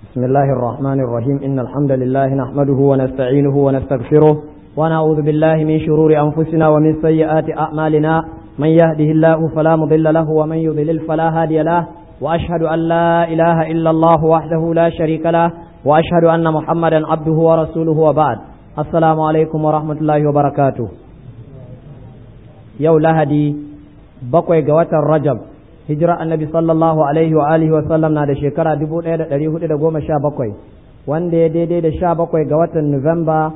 بسم الله الرحمن الرحيم إن الحمد لله نحمده ونستعينه ونستغفره ونعوذ بالله من شرور أنفسنا ومن سيئات أعمالنا من يهده الله فلا مضل له ومن يضلل فلا هادي له وأشهد أن لا إله إلا الله وحده لا شريك له وأشهد أن محمدا عبده ورسوله وبعد السلام عليكم ورحمة الله وبركاته يو لهدي بقوي قوات الرجب hijira annabi sallallahu alaihi wa alihi wa sallam na da shekara dubu ɗaya da ɗari hudu da goma sha bakwai wanda ya daidai da sha bakwai ga watan Nuwamba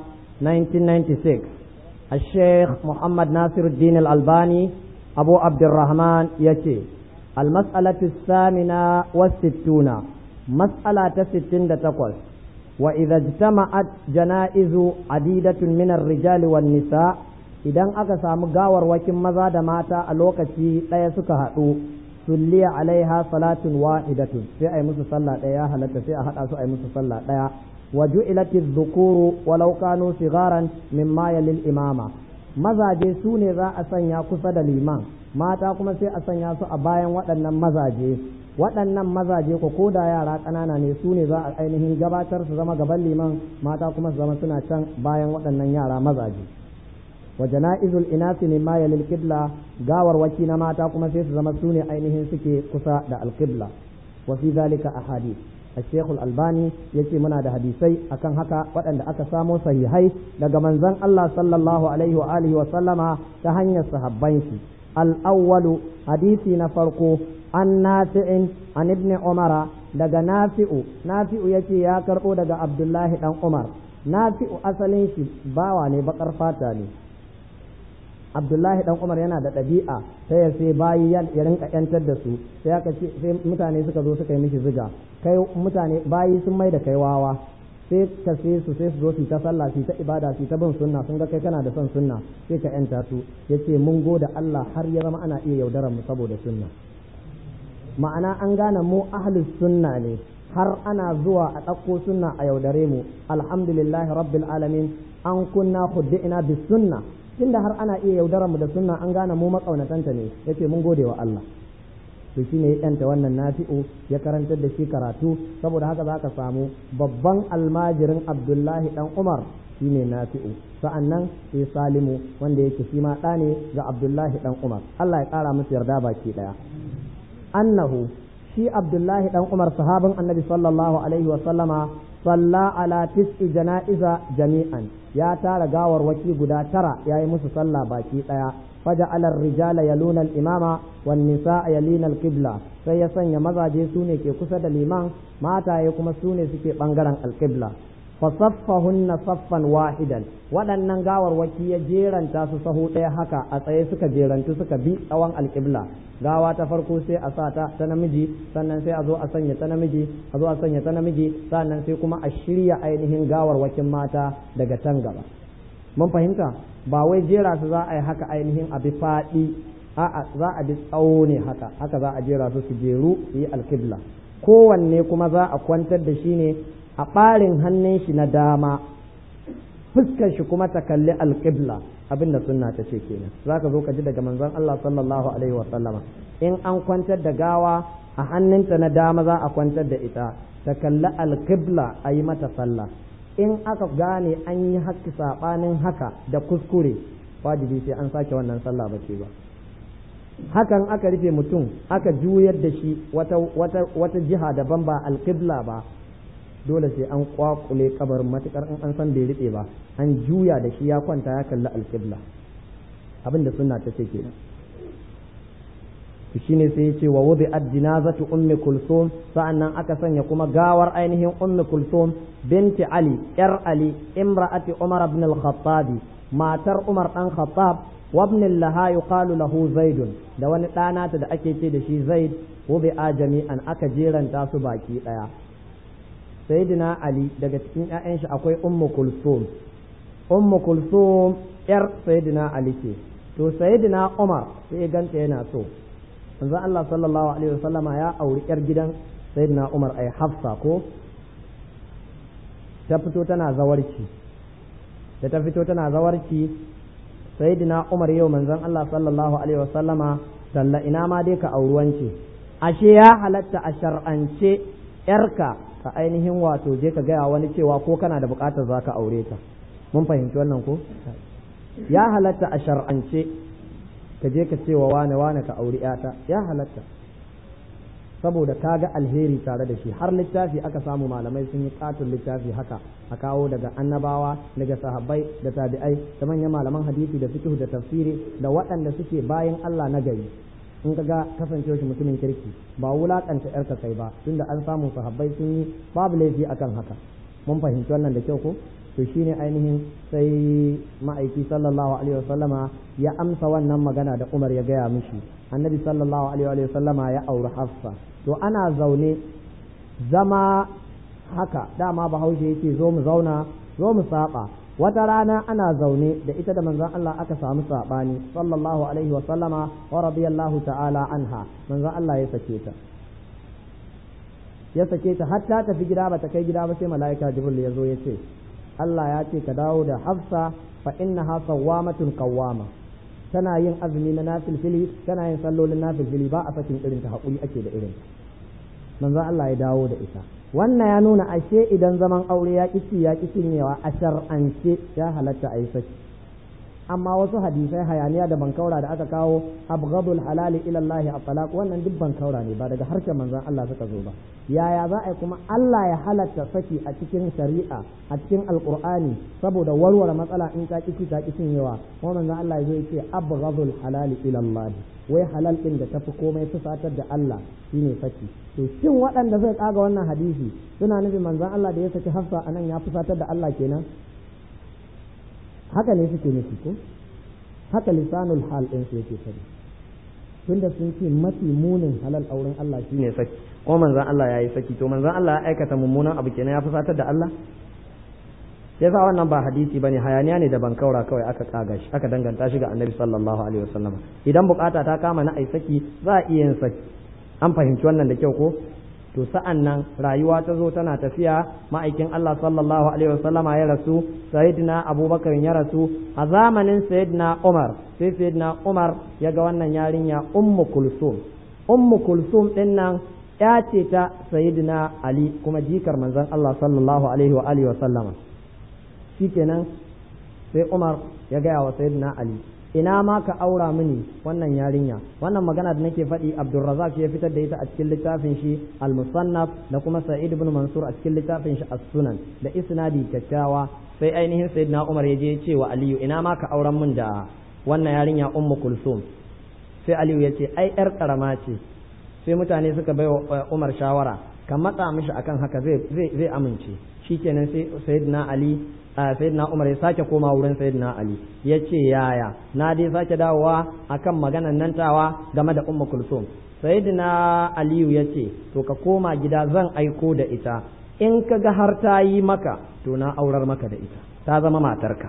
1996 a sheikh Muhammad Nasiruddin al-Albani Abu Abdurrahman ya ce al-mas'alatu samina wa sittuna mas'ala ta sittin da takwas wa idza ijtama'at janaizu adidatun min ar-rijali wan nisa idan aka samu gawarwakin maza da mata a lokaci ɗaya suka haɗu sulliya alaiha salatun wahidatun sai ai musu sallah daya halatta sai a hada su ai musu sallah daya wa ju'ilati dhukuru walau kanu sigaran mimma yalil imama mazaje su ne za a sanya kusa da liman mata kuma sai a sanya su a bayan waɗannan mazaje waɗannan mazaje ko koda yara ƙanana ne su ne za a ainihin gabatar su zama gaban liman mata kuma su zama suna can bayan waɗannan yara mazaje wa jana'izul inasi mimma yalil qibla gawar waki na mata kuma sai su zama sune ainihin suke kusa da alqibla wa fi zalika ahadith الشيخ الألباني يجي منا ده حديثي أكن هكا وأن أكا سامو صحيحي daga manzon Allah sallallahu alaihi wa alihi wa sallama ta hanyar sahabban shi al-awwalu hadisi na farko an nafi'in an ibn umara daga nafi'u nafi'u yace ya karbo daga abdullahi dan umar nafi'u asalin shi bawa ne bakar fata ne abdullahi dan umar yana da ɗabi'a ta ya sai bayi ya rinka yantar da su sai aka ce sai mutane suka zo suka yi mishi ziga kai mutane bayi sun mai da kai wawa sai ka sai su sai su zo su ta sallah su ta ibada su ta bin sunna sun ga kai kana da son sunna sai ka yanta su yace mun goda Allah har ya zama ana iya yaudarar mu saboda sunna ma'ana an gane mu ahlus sunna ne har ana zuwa a ɗauko sunna a yaudare mu alhamdulillahi rabbil alamin an kunna khuddi'na bis sunna tunda har ana iya yaudarar mu da sunna an gane mu makaunatanta ne yace mun gode wa Allah to shine ya yanta wannan nafi'u ya karantar da shi karatu saboda haka zaka samu babban almajirin Abdullahi dan Umar shine nafi'u sa'annan sai Salimu wanda yake shi ma ɗa ne ga Abdullahi dan Umar Allah ya ƙara musu yarda baki ɗaya annahu shi Abdullahi dan Umar sahabin Annabi sallallahu alaihi wa sallama salla ala tis'i jana'iza jami'an ya tara gawarwaki guda tara ya yi musu sallah baki ɗaya faja alar rijala yaluna al-imama wan nisaa yalina al-qibla sai ya sanya mazaje su ne ke kusa da liman mataye kuma su ne suke bangaren al-qibla fa saffahunna saffan wahidan waɗannan gawarwaki ya jeranta su sahu ɗaya haka a tsaye suka jerantu suka bi tsawon al-qibla gawa ta farko sai a sa ta ta namiji sannan sai a zo a sanya ta namiji a zo a sanya ta namiji sannan sai kuma a shirya ainihin gawarwakin mata daga can gaba mun fahimta ba wai jera su za a yi haka ainihin a bi faɗi a'a za a bi tsawo ne haka haka za a jera su su jeru su yi alkibla kowanne kuma za a kwantar da shi ne a ɓarin hannun shi na dama fuskar shi kuma ta kalli alkibla abinda sunna ta ce kenan zaka zo ka ji daga manzon Allah sallallahu alaihi wa sallama in an kwantar da gawa a hannunta na dama za a kwantar da ita ta kalli alqibla a yi mata sallah in aka gane an yi haƙƙi saɓanin haka da kuskure wajibi sai an sake wannan sallah ba ce ba hakan aka rufe mutum aka juyar da shi wata, wata, wata jiha daban ba alqibla ba dole sai an kwakule kabarin matukar in an san bai riɓe ba an juya da shi ya kwanta ya kalli alƙibla abin da sunna ta ce kenan shi ne sai ya ce wa wubi ad-jinazatu ummi kulsum sa'annan aka sanya kuma gawar ainihin ummi kulsum binti ali yar ali imra'ati umar ibn al-khattab matar umar dan khattab wa ibn laha yuqalu lahu zaid da wani ɗana ta da ake ce da shi zaid wubi a jami'an aka jeranta su baki daya sayyidina ali daga cikin 'ya'yan shi akwai ummu kulsum ummu kulsum yar sayyidina ali ce to sayyidina umar sai ya ganta yana so manzo Allah sallallahu alaihi wasallama ya auri yar gidan sayyidina umar ai hafsa ko ta fito tana zawarci da ta fito tana zawarci sayyidina umar yau manzon Allah sallallahu alaihi wasallama talla ina ma dai ka auruwance ashe ya halatta a shar'ance yarka ka ainihin wato je ka gaya wani cewa ko kana da bukatar za ka aure ta mun fahimci wannan ko ya halatta a shar'ance ka je ka cewa wane wane ka auri yata ya halatta saboda ka ga alheri tare da shi har littafi aka samu malamai sun yi katon littafi haka a kawo daga annabawa daga sahabbai da tabi'ai da manyan malaman hadisi da fiqh da tafsiri da waɗanda suke bayan Allah na gari in ka ga kasancewa shi mutumin kirki ba wulakanta yarka kai ba tunda an samu sahabbai sun yi babu laifi akan haka mun fahimci wannan da kyau ko to shine ainihin sai ma'aiki sallallahu alaihi wasallama ya amsa wannan magana da Umar ya gaya mishi annabi sallallahu alaihi wasallama ya auri Hafsa to ana zaune zama haka dama bahaushe yake zo mu zauna zo mu saba wata rana ana zaune da ita da manzon Allah aka samu sabani sallallahu alaihi wasallama wa radiyallahu ta'ala anha manzon Allah ya sake ta ya sake ta har ta tafi gida ba ta kai gida ba sai mala'ika jibril ya zo ya ce Allah ya ce ka dawo da hafsa fa innaha sawwamatun qawwama tana yin azumi na nafilfili tana yin sallolin nafilfili ba a sakin irin ta hakuri ake da irin manzo Allah ya dawo da ita wannan ya nuna ashe idan zaman aure ya kici ya kici newa a shar'ance ya halatta a yi saki amma wasu hadisai hayaniya da bankaura da aka kawo abghadul halali ila Allah at-talaq wannan duk bankaura ne ba daga harshen manzon Allah suka zo ba yaya za a yi kuma Allah ya halatta saki a cikin shari'a a cikin alqur'ani saboda warware matsala in ta kici ta kicin yawa kuma manzon Allah ya zo ya ce abghadul halali ila Allah wai halal din da tafi komai fusatar da Allah shine saki to shin waɗanda zai kaga wannan hadisi suna nufin manzon Allah da ya saki Hafsa anan ya fusatar da Allah kenan haka ne suke nufi ko haka lisanul hal ɗin su yake sani tunda sun ce mafi munin halal auren Allah shine saki ko manzon Allah ya yi saki to manzon Allah ya aikata mummunan abu kenan ya fusatar da Allah yasa wannan ba hadisi bane hayaniya ne da bankaura kawai aka kaga shi aka danganta shi ga annabi sallallahu alaihi wasallam idan bukata ta kama na ai saki za a iya yin saki an fahimci wannan da kyau ko to sa'an nan rayuwa ta zo tana tafiya ma'aikin Allah sallallahu alaihi wasallama ya rasu sayyidina abubakar ya rasu a zamanin sayyidina umar sai sayyidina umar ya ga wannan yarinya ummu kulsum ummu kulsum din nan ya ce ta sayyidina ali kuma jikar manzon Allah sallallahu alaihi wa alihi wasallama shikenan sai umar ya gaya wa sayyidina ali ina ma ka aura mini wannan yarinya wannan magana da nake faɗi Abdulrazak ya fitar da ita a cikin littafin shi Al-Musannaf da kuma Sa'id ibn Mansur a cikin littafin shi As-Sunan da isnadi kyakkyawa sai ainihin Sayyidina Umar ya je ya ce wa Aliyu ina ma ka auren min da wannan yarinya Ummu Kulsum sai Aliyu ya ce ai yar karama ce sai mutane suka bai wa Umar shawara ka matsa mishi akan haka zai zai zai amince shikenan sai Sayyidina Ali sayyidina Umar ya sake koma wurin sayyidina Ali ya ce yaya na dai sake dawowa akan maganan nan tawa game da Ummu Kulsum sayyidina Aliyu ya ce to ka koma gida zan aiko da ita in ka ga har ta yi maka to na aurar maka da ita ta zama matarka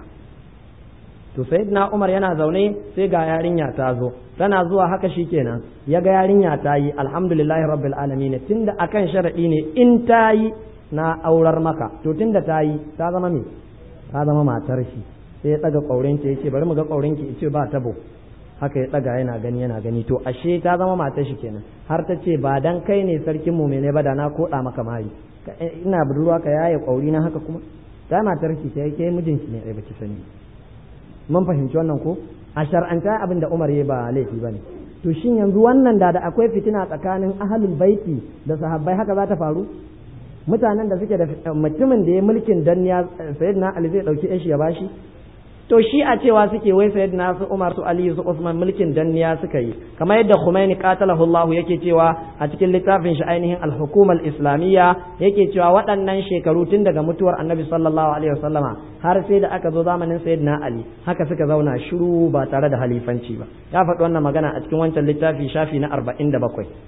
to sayyidina Umar yana zaune sai ga yarinya ta zo tana zuwa haka shikenan ya ga yarinya ta yi alhamdulillahi rabbil alamin tunda akan sharadi ne in ta yi na aurar maka to tunda ta yi ta zama me ta zama matar shi sai ya daga kaurin ya ce bari mu ga kaurin ki ce ba tabo haka ya daga yana gani yana gani to ashe ta zama matar shi kenan har ta ce ba dan kai ne sarkin mu ne ba da na koda maka mari ina budurwa ka yaye kauri na haka kuma ta matar shi sai kai mijin shi ne ai baki sani mun fahimci wannan ko a shar'anta abin da Umar ya ba laifi bane to shin yanzu wannan da da akwai fitina tsakanin ahlul baiti da sahabbai haka za ta faru mutanen da suke da mutumin da ya mulkin danniya sayyidina Ali zai dauki shi ya bashi to shi a cewa suke wai sayyidina su Umar su Ali su Usman mulkin danniya suka yi kamar yadda Khomeini qatalahu Allah yake cewa a cikin littafin shi ainihin al-hukuma al-islamiyya yake cewa waɗannan shekaru tun daga mutuwar Annabi sallallahu alaihi wasallama har sai da aka zo zamanin sayyidina Ali haka suka zauna shiru ba tare da halifanci ba ya faɗi wannan magana a cikin wancan littafi shafi na 47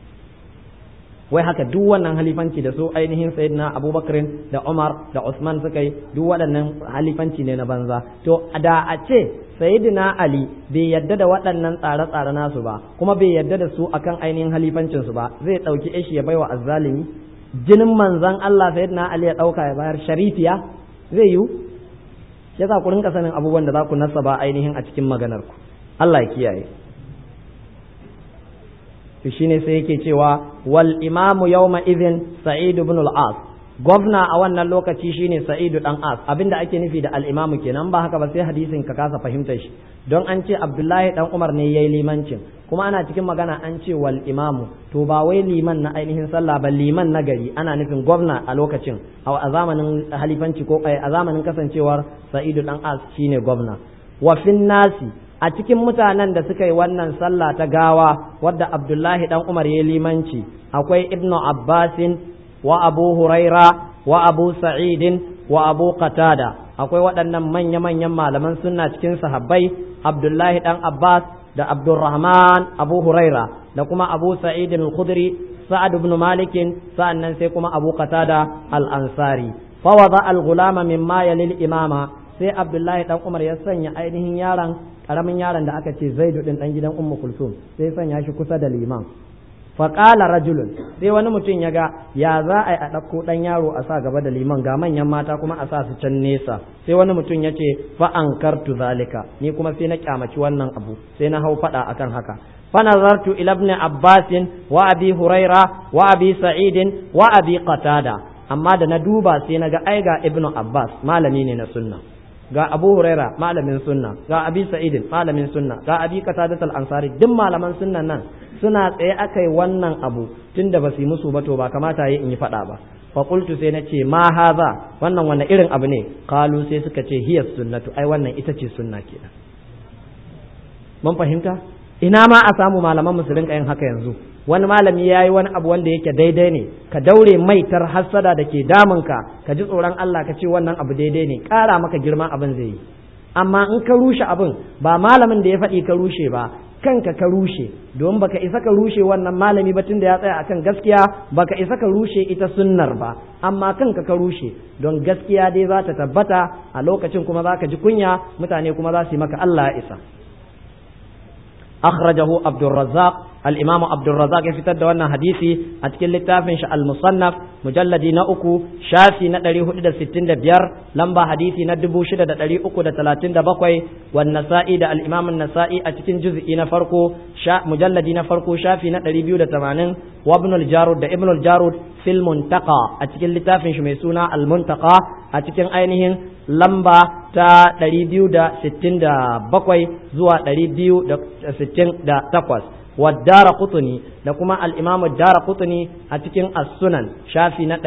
wai haka duk wannan halifanci da su ainihin sayyidina abubakar da umar da usman suka yi duk waɗannan halifanci ne na banza to da a ce sayyidina ali bai yadda da waɗannan tsare-tsare nasu ba kuma bai yadda da su akan ainihin halifancin su ba zai ɗauki ishi ya baiwa azzalimi jinin manzon Allah sayyidina ali ya ɗauka ya bayar sharifiya zai yiwu yasa ku rinka sanin abubuwan da za ku nasaba ainihin a cikin maganar ku Allah ya kiyaye to shine sai yake cewa wal imamu yawma idhin sa'id ibn al-as gwamna a wannan lokaci shine sa'idu dan as abinda ake nufi da al-imamu kenan ba haka ba sai hadisin ka kasa fahimtar shi don an ce abdullahi dan umar ne yayi limancin kuma ana cikin magana an ce wal imamu to ba wai liman na ainihin sallah ba liman na gari ana nufin gwamna a lokacin a zamanin halifanci ko a zamanin kasancewar sa'idu dan as shine gwamna wa fin nasi a cikin mutanen da suka yi wannan sallah ta gawa wadda abdullahi dan umar ya limanci akwai ibnu abbasin wa abu huraira wa abu sa'idin wa abu qatada akwai waɗannan manya-manyan malaman sunna cikin sahabbai abdullahi dan abbas da abdurrahman abu huraira da kuma abu sa'idin al-khudri sa'ad ibn malikin sa'annan sai kuma abu qatada al-ansari fa wada al-ghulama mimma yalil imama sai abdullahi dan umar ya sanya ainihin yaron karamin yaron da aka ce zaidu din dan gidan ummu kulsum sai sanya shi kusa da liman faƙala rajulun sai wani mutum ya ga ya za a yi a ɗauko ɗan yaro a sa gaba da liman ga manyan mata kuma a sa su can nesa sai wani mutum ya ce fa an kartu zalika ni kuma sai na kyamaci wannan abu sai na hau faɗa akan haka fa nazartu ila ibn abbasin wa abi huraira wa abi sa'idin wa abi qatada amma da na duba sai na ga ai ga ibnu abbas malami ne na sunna ga abu huraira malamin sunna ga abi sa'idin malamin sunna ga abi qatadat al-ansari duk malaman sunnan nan suna tsaye akai wannan abu tunda ba su yi musu ba to ba kamata yi in yi fada ba fa qultu sai na ce ma haza wannan wannan irin abu ne qalu sai suka ce hiya sunnatu ai wannan ita ce sunna kenan mun fahimta ina ma a samu malaman musulun yin haka yanzu wani malami ya yi wani abu wanda yake daidai ne ka daure maitar hassada da ke damunka ka ji tsoron Allah ka ce wannan abu daidai ne ƙara maka girman abin zai yi amma in ka rushe abin ba malamin da ya faɗi ka rushe ba kanka ka rushe don baka isa ka rushe wannan malami ba tunda ya tsaya akan gaskiya baka isa ka rushe ita sunnar ba amma kanka ka rushe don gaskiya dai za ta tabbata a lokacin kuma za ka ji kunya mutane kuma za su yi maka Allah ya isa أخرجه عبد الرزاق الإمام عبد الرزاق يفتد وانا حديثي أتكل لتافنش المصنف مجلد نأكو شافي ندري هدد ستين دبير لمبا حديثي ندبو شدد دلي أكو دا تلاتين دبقوي والنسائي دا الإمام النسائي أتكن جزء نفرقو شا مجلد نفرقو شافي ندري بيو دا تمانين وابن الجارود دا ابن الجارود في المنتقى أتكن لتافنش ميسونا المنتقى أتكن أينهن lamba ta 267 zuwa 268 waddara kutuni da kuma al'imamu dara kutuni a cikin as-sunan shafi na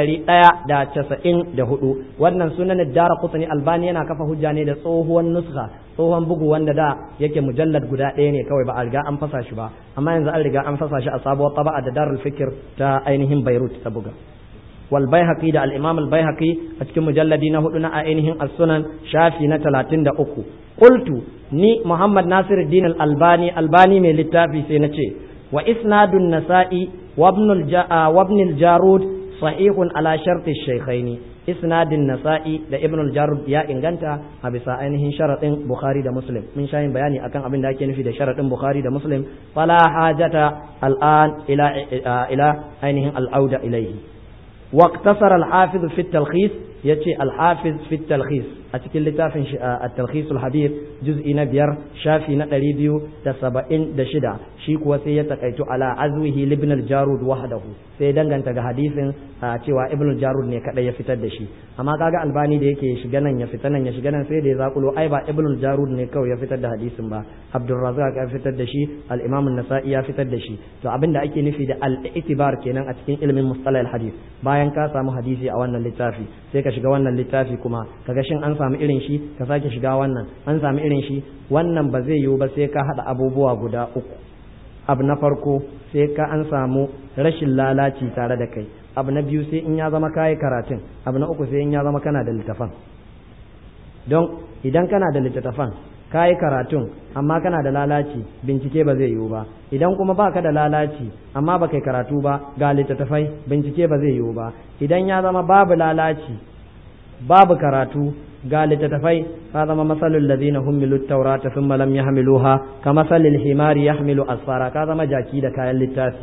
194 wannan sunan dara kutuni albani yana kafa hujja ne da tsohuwan nuska tsohon bugu wanda da yake mujallad guda ɗaya ne kawai ba a riga an fasa shi ba amma yanzu an riga an fasa shi a sabuwar taba'a da darul fikir ta ainihin beirut ta buga والبيهقي ده الإمام البيهقي أتكلم مجلدين هدنا أينهم السنن شافي نتلاتين ده أكو قلت ني محمد ناصر الدين الألباني الباني من للتافي سينتي وإسناد النسائي وابن, الجا وابن الجارود صحيح على شرط الشيخين إسناد النسائي ده ابن الجارود يا إنغانتا أبسا أينهم شرط بخاري ده مسلم من شاين بياني أكن أبن داكين في ده شرط بخاري ده مسلم فلا حاجة الآن إلى إلى أينهم العودة إليه واقتصر الحافظ في التلخيص يتي الحافظ في التلخيص أتكل لتافن التلخيص الحديث جزء نبير شافي نقري بيو تسبعين دشدا شيك وسية كيتو على عزوه لابن الجارود وحده سيدان غانتا حديث cewa ibn al-jarud ne kada ya fitar da shi amma kaga albani da yake shiga nan ya fita nan ya shiga nan sai da ya zakulo ai ba ibn al-jarud ne kawai ya fitar da hadisin ba abdurrazzaq ya fitar da shi al-imam an-nasa'i ya fitar da shi to abinda ake nufi da al-i'tibar kenan a cikin ilimin mustalah al-hadith bayan ka samu hadisi a wannan littafi sai ka shiga wannan littafi kuma kaga shin an samu irin shi ka sake shiga wannan an samu irin shi wannan ba zai yiwu ba sai ka hada abubuwa guda uku abu na farko sai ka an samu rashin lalaci tare da kai abu na biyu sai in ya zama kayi karatun abu na uku sai in ya zama kana da littafan don idan kana da littattafan kayi karatun amma kana da lalaci bincike ba zai yiwu ba idan kuma baka da lalaci amma baka yi karatu ba ga littattafai bincike ba zai yiwu ba idan ya zama babu lalaci babu karatu ga littattafai ka zama masalul ladina humilu taurata thumma lam yahmiluha ka masalil himari yahmilu asfara ka zama jaki da kayan littafi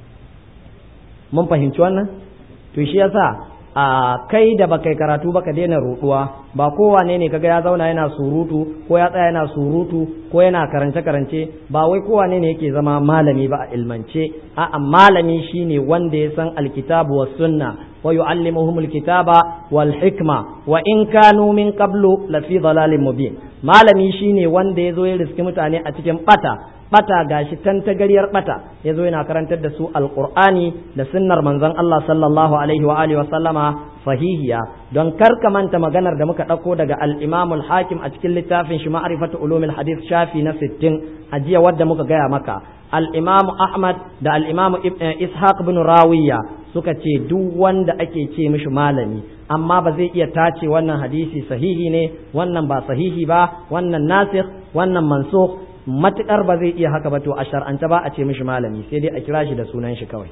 mun fahimci wannan to shi yasa a kai da baka karatu baka daina ruduwa ba kowane ne kaga ya zauna yana surutu ko ya tsaya yana surutu ko yana karance karance ba wai kowane ne yake zama malami ba a ilmance a'a malami shine wanda ya san alkitabu was sunna wa yu'allimuhumul kitaba wal hikma wa in kanu min qablu lafi dhalalin mubin malami shine wanda yazo ya riski mutane a cikin bata bata gashi tantagaryar bata yazo yana karantar da su alqur'ani da sunnar manzon Allah sallallahu alaihi wa alihi wa sallama sahihiya don karka manta maganar da muka ɗauko daga al-Imam al-Hakim a cikin littafin shi ma'rifatu ulumil hadith shafi na 60 a jiya wadda muka gaya maka al-Imam Ahmad da al-Imam Ishaq bin Rawiya suka ce duk wanda ake ce mishi malami amma ba zai iya tace wannan hadisi sahihi ne wannan ba sahihi ba wannan nasikh wannan mansukh matukar ba zai iya haka ba to a shar'anta ba a ce mishi malami sai dai a kira shi da sunan shi kawai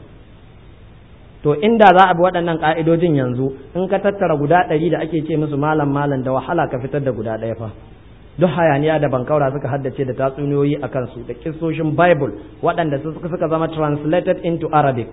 to inda za a bi waɗannan ƙa'idojin yanzu in ka tattara guda ɗari da ake ce musu malam malam da wahala ka fitar da guda ɗaya fa duk hayaniya da bankaura suka haddace da tatsuniyoyi a kansu da kissoshin bible waɗanda suka zama translated into arabic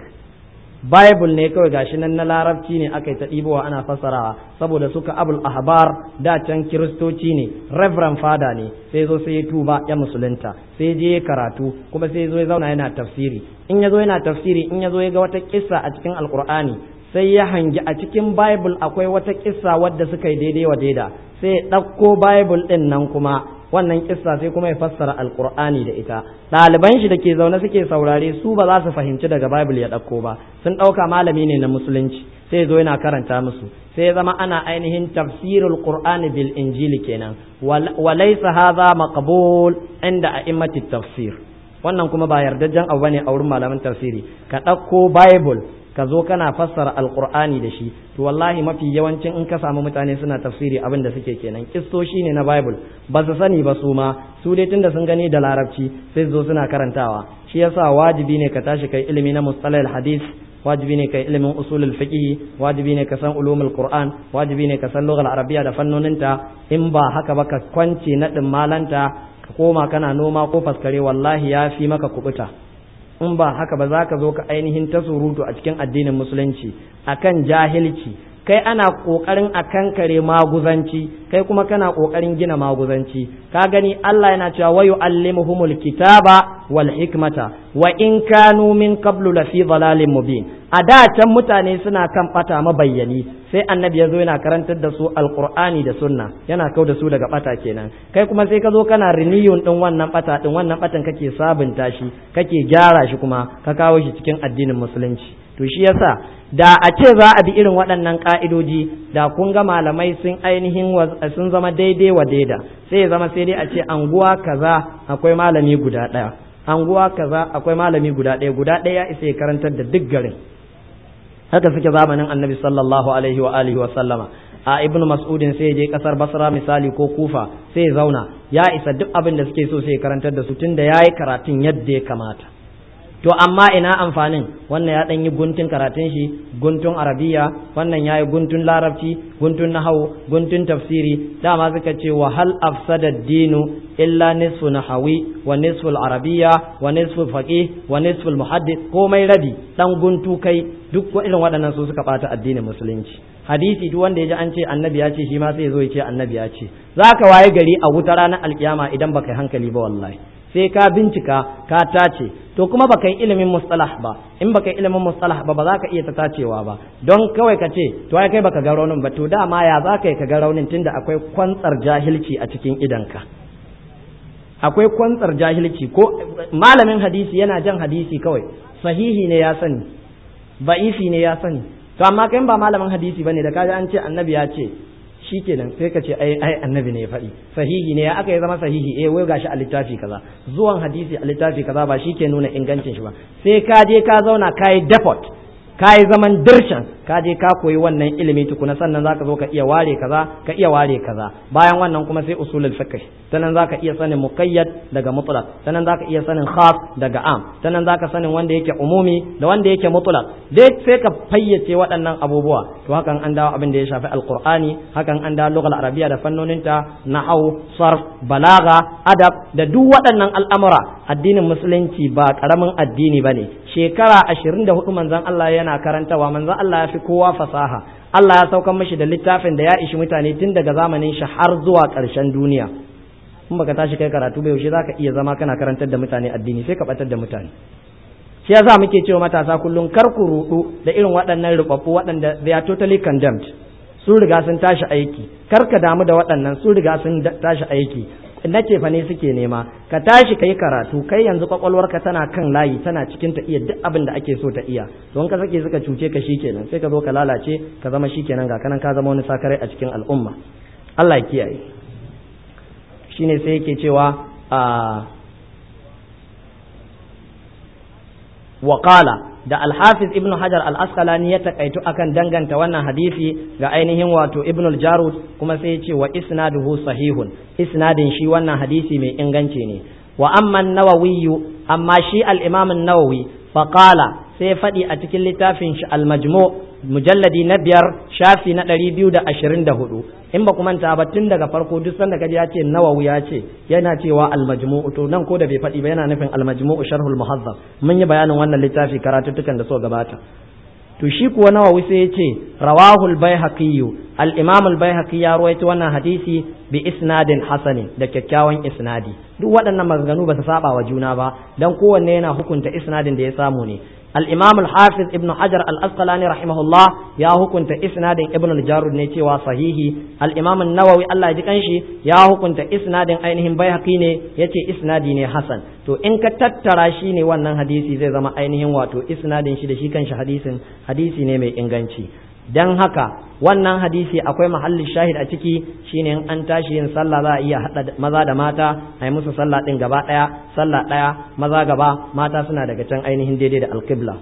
bible ne kawai gashi nan na larabci ne aka yi ta ɗibowa ana fassarawa saboda suka abul ahbar da can kiristoci ne reverend fada ne sai zo sai ya tuba ya musulunta sai je karatu kuma sai zo ya zauna yana tafsiri in ya zo yana tafsiri in ya zo ya ga wata kissa a cikin alkur'ani sai ya hangi a cikin bible akwai wata kissa wadda suka yi daidai wa daida sai ya ɗauko bible ɗin nan kuma wannan kissa sai kuma ya fassara alkur'ani da ita ɗaliban shi da ke zaune suke saurare su ba za su fahimci daga bible ya ɗauko ba sun ɗauka malami ne na musulunci sai zo yana karanta musu sai zama ana ainihin tafsirul qur'ani bil injili kenan walaysa hadha maqbul inda a'immati tafsir wannan kuma ba yardajjen abu bane a wurin malaman tafsiri ka ɗauko bible ka zo kana fassara alqur'ani da shi to wallahi mafi yawancin in ka samu mutane suna tafsiri abin da suke kenan kistoshi ne na bible ba su sani ba su ma su dai tunda sun gani da larabci sai zo suna karantawa shi yasa wajibi ne ka tashi kai ilimi na mustalahil hadith wajibi ne kai ilimin usulul fiqh wajibi ne ka san ulumul qur'an wajibi ne ka san lughal arabiyya da fannoninta in ba haka ba ka kwance nadin malanta ka koma kana noma ko faskare wallahi ya fi maka kubuta in ba haka ba za ka zo ka ainihin ta surutu a cikin addinin musulunci akan jahilci kai ana kokarin a kankare maguzanci kai kuma kana kokarin gina maguzanci ka gani Allah yana cewa wa yu'allimuhumul kitaba wal hikmata wa in kanu min qablu la fi dhalalin mubin a da can mutane suna kan bata mabayyani sai annabi ya zo yana karantar da su alqur'ani da sunna yana kau da su daga bata kenan kai kuma sai ka zo kana renewing din wannan bata din wannan batan kake sabunta shi kake gyara shi kuma ka kawo shi cikin addinin musulunci to shi yasa da a ce za a bi irin waɗannan ƙa'idoji da kun ga malamai sun ainihin sun zama daidai wa daida sai ya zama sai dai a ce anguwa kaza akwai malami guda ɗaya anguwa kaza akwai malami guda ɗaya guda ɗaya ya isa ya karantar da duk garin haka suke zamanin annabi sallallahu alaihi wa alihi wa sallama a ibn mas'udin sai je kasar basra misali ko kufa sai ya zauna ya isa duk abin da suke so sai ya karantar da su tunda yayi karatun yadda ya kamata to amma ina amfanin wannan ya ɗan yi guntun karatun shi guntun arabiya wannan ya yi guntun larabci guntun nahawu guntun tafsiri dama suka ce wa hal afsada dinu illa nisfu nahawi wa nisfu arabiya wa nisfu faqih wa nisfu muhaddis komai rabi dan guntu kai duk irin waɗannan su suka bata addinin musulunci hadisi duk wanda ya ji an ce annabi ya ce shi ma sai ya zo ya ce annabi ya ce zaka waye gari a wuta ranar alkiyama idan baka yi hankali ba wallahi sai ka bincika ka tace to kuma baka yi ilimin mustalah ba in baka yi ilimin mustalah ba ba za ka iya ta tacewa ba don kawai ka ce to ai kai baka ga raunin ba to dama ya za ka yi ka ga raunin tunda akwai kwantsar jahilci a cikin idanka akwai kwantsar jahilci ko malamin hadisi yana jan hadisi kawai sahihi ne ya sani ba'ifi ne ya sani to amma kai ba malamin hadisi bane da kaji an ce annabi ya ce shikenan sai ka ce ai ai annabi ne ya faɗi sahihi ne ya aka yi zama sahihi eh wai gashi a littafi kaza zuwan hadisi a littafi kaza ba shi ke nuna ingancin shi ba sai ka je ka zauna ka yi depot ka yi zaman dirshan ka je ka koyi wannan ilimi tukuna sannan zaka zo ka iya ware kaza ka iya ware kaza bayan wannan kuma sai usulul fiqh sannan zaka iya sanin muqayyad daga mutlaq sannan zaka iya sanin khas daga am sannan zaka sanin wanda yake umumi da wanda yake mutlaq dai sai ka fayyace waɗannan abubuwa to hakan an dawo abin da ya shafi alqur'ani hakan an dawo lughal arabiyya da fannoninta nahwu sarf balaga adab da duk waɗannan al'amura addinin musulunci ba karamin addini bane shekara 24 manzon Allah yana karantawa manzon Allah ya fi kowa fasaha Allah ya saukan mashi da littafin da ya ishi mutane tun daga zamanin shi har zuwa ƙarshen duniya in baka tashi kai karatu ba yaushe zaka iya zama kana karantar da mutane addini sai ka batar da mutane shi yasa muke cewa matasa kullum kar ku rudu da irin waɗannan rubabbu waɗanda they are totally condemned sun riga sun tashi aiki kar ka damu da waɗannan sun riga sun tashi aiki na ce fa ne suke nema ka tashi kai karatu kai yanzu kwakwalwarka tana kan layi tana cikin ta iya duk abin da ake so ta iya don ka sake suka cuce ka shikenan sai ka zo ka lalace ka zama shikenan ga kanan ka zama wani sakarai a cikin al'umma Allah ya kiyaye shine sai yake cewa a وقال da alhafiz ibn hajar al-asqalani ya takaitu akan danganta wannan hadisi ga ainihin wato ibn al-jarud kuma sai ya ce wa isnaduhu sahihun isnadin shi wannan hadisi mai inganci ne wa amma an-nawawi amma shi al-imam an-nawawi fa qala sai faɗi a cikin littafin shi al-majmu mujalladi na biyar shafi na ɗari biyu da ashirin da hudu in ba ku manta ba tun daga farko duk sanda kaji ya ce nawawi ya ce yana cewa al-majmu'u to nan ko da bai faɗi ba yana nufin al-majmu'u sharhul muhazzab mun yi bayanin wannan littafi karatuttukan da so gabata to shi kuwa nawawi sai ya ce rawahul baihaqi al-imam al-baihaqi ya rawaito wannan hadisi bi isnadin hasanin da kyakkyawan isnadi duk waɗannan maganganu ba su saba wa juna ba dan kowanne yana hukunta isnadin da ya samu ne الإمام الحافظ ابن حجر الأسقلاني رحمه الله يا كنت إسناد ابن الجارود نيتي وصحيح الإمام النووي الله يجكنشي يا كنت إسناد أينهم بيهقي ne yace isnadi ne hasan to in ka tattara shi ne wannan hadisi zai zama ainihin wato isnadin shi da shi kanshi hadisin hadisi ne mai inganci dan haka wannan hadisi akwai mahallin shahid a ciki shine in an tashi yin sallah za a iya hada maza da mata a yi musu sallah din gaba daya sallah daya maza gaba mata suna daga can ainihin daidai da alqibla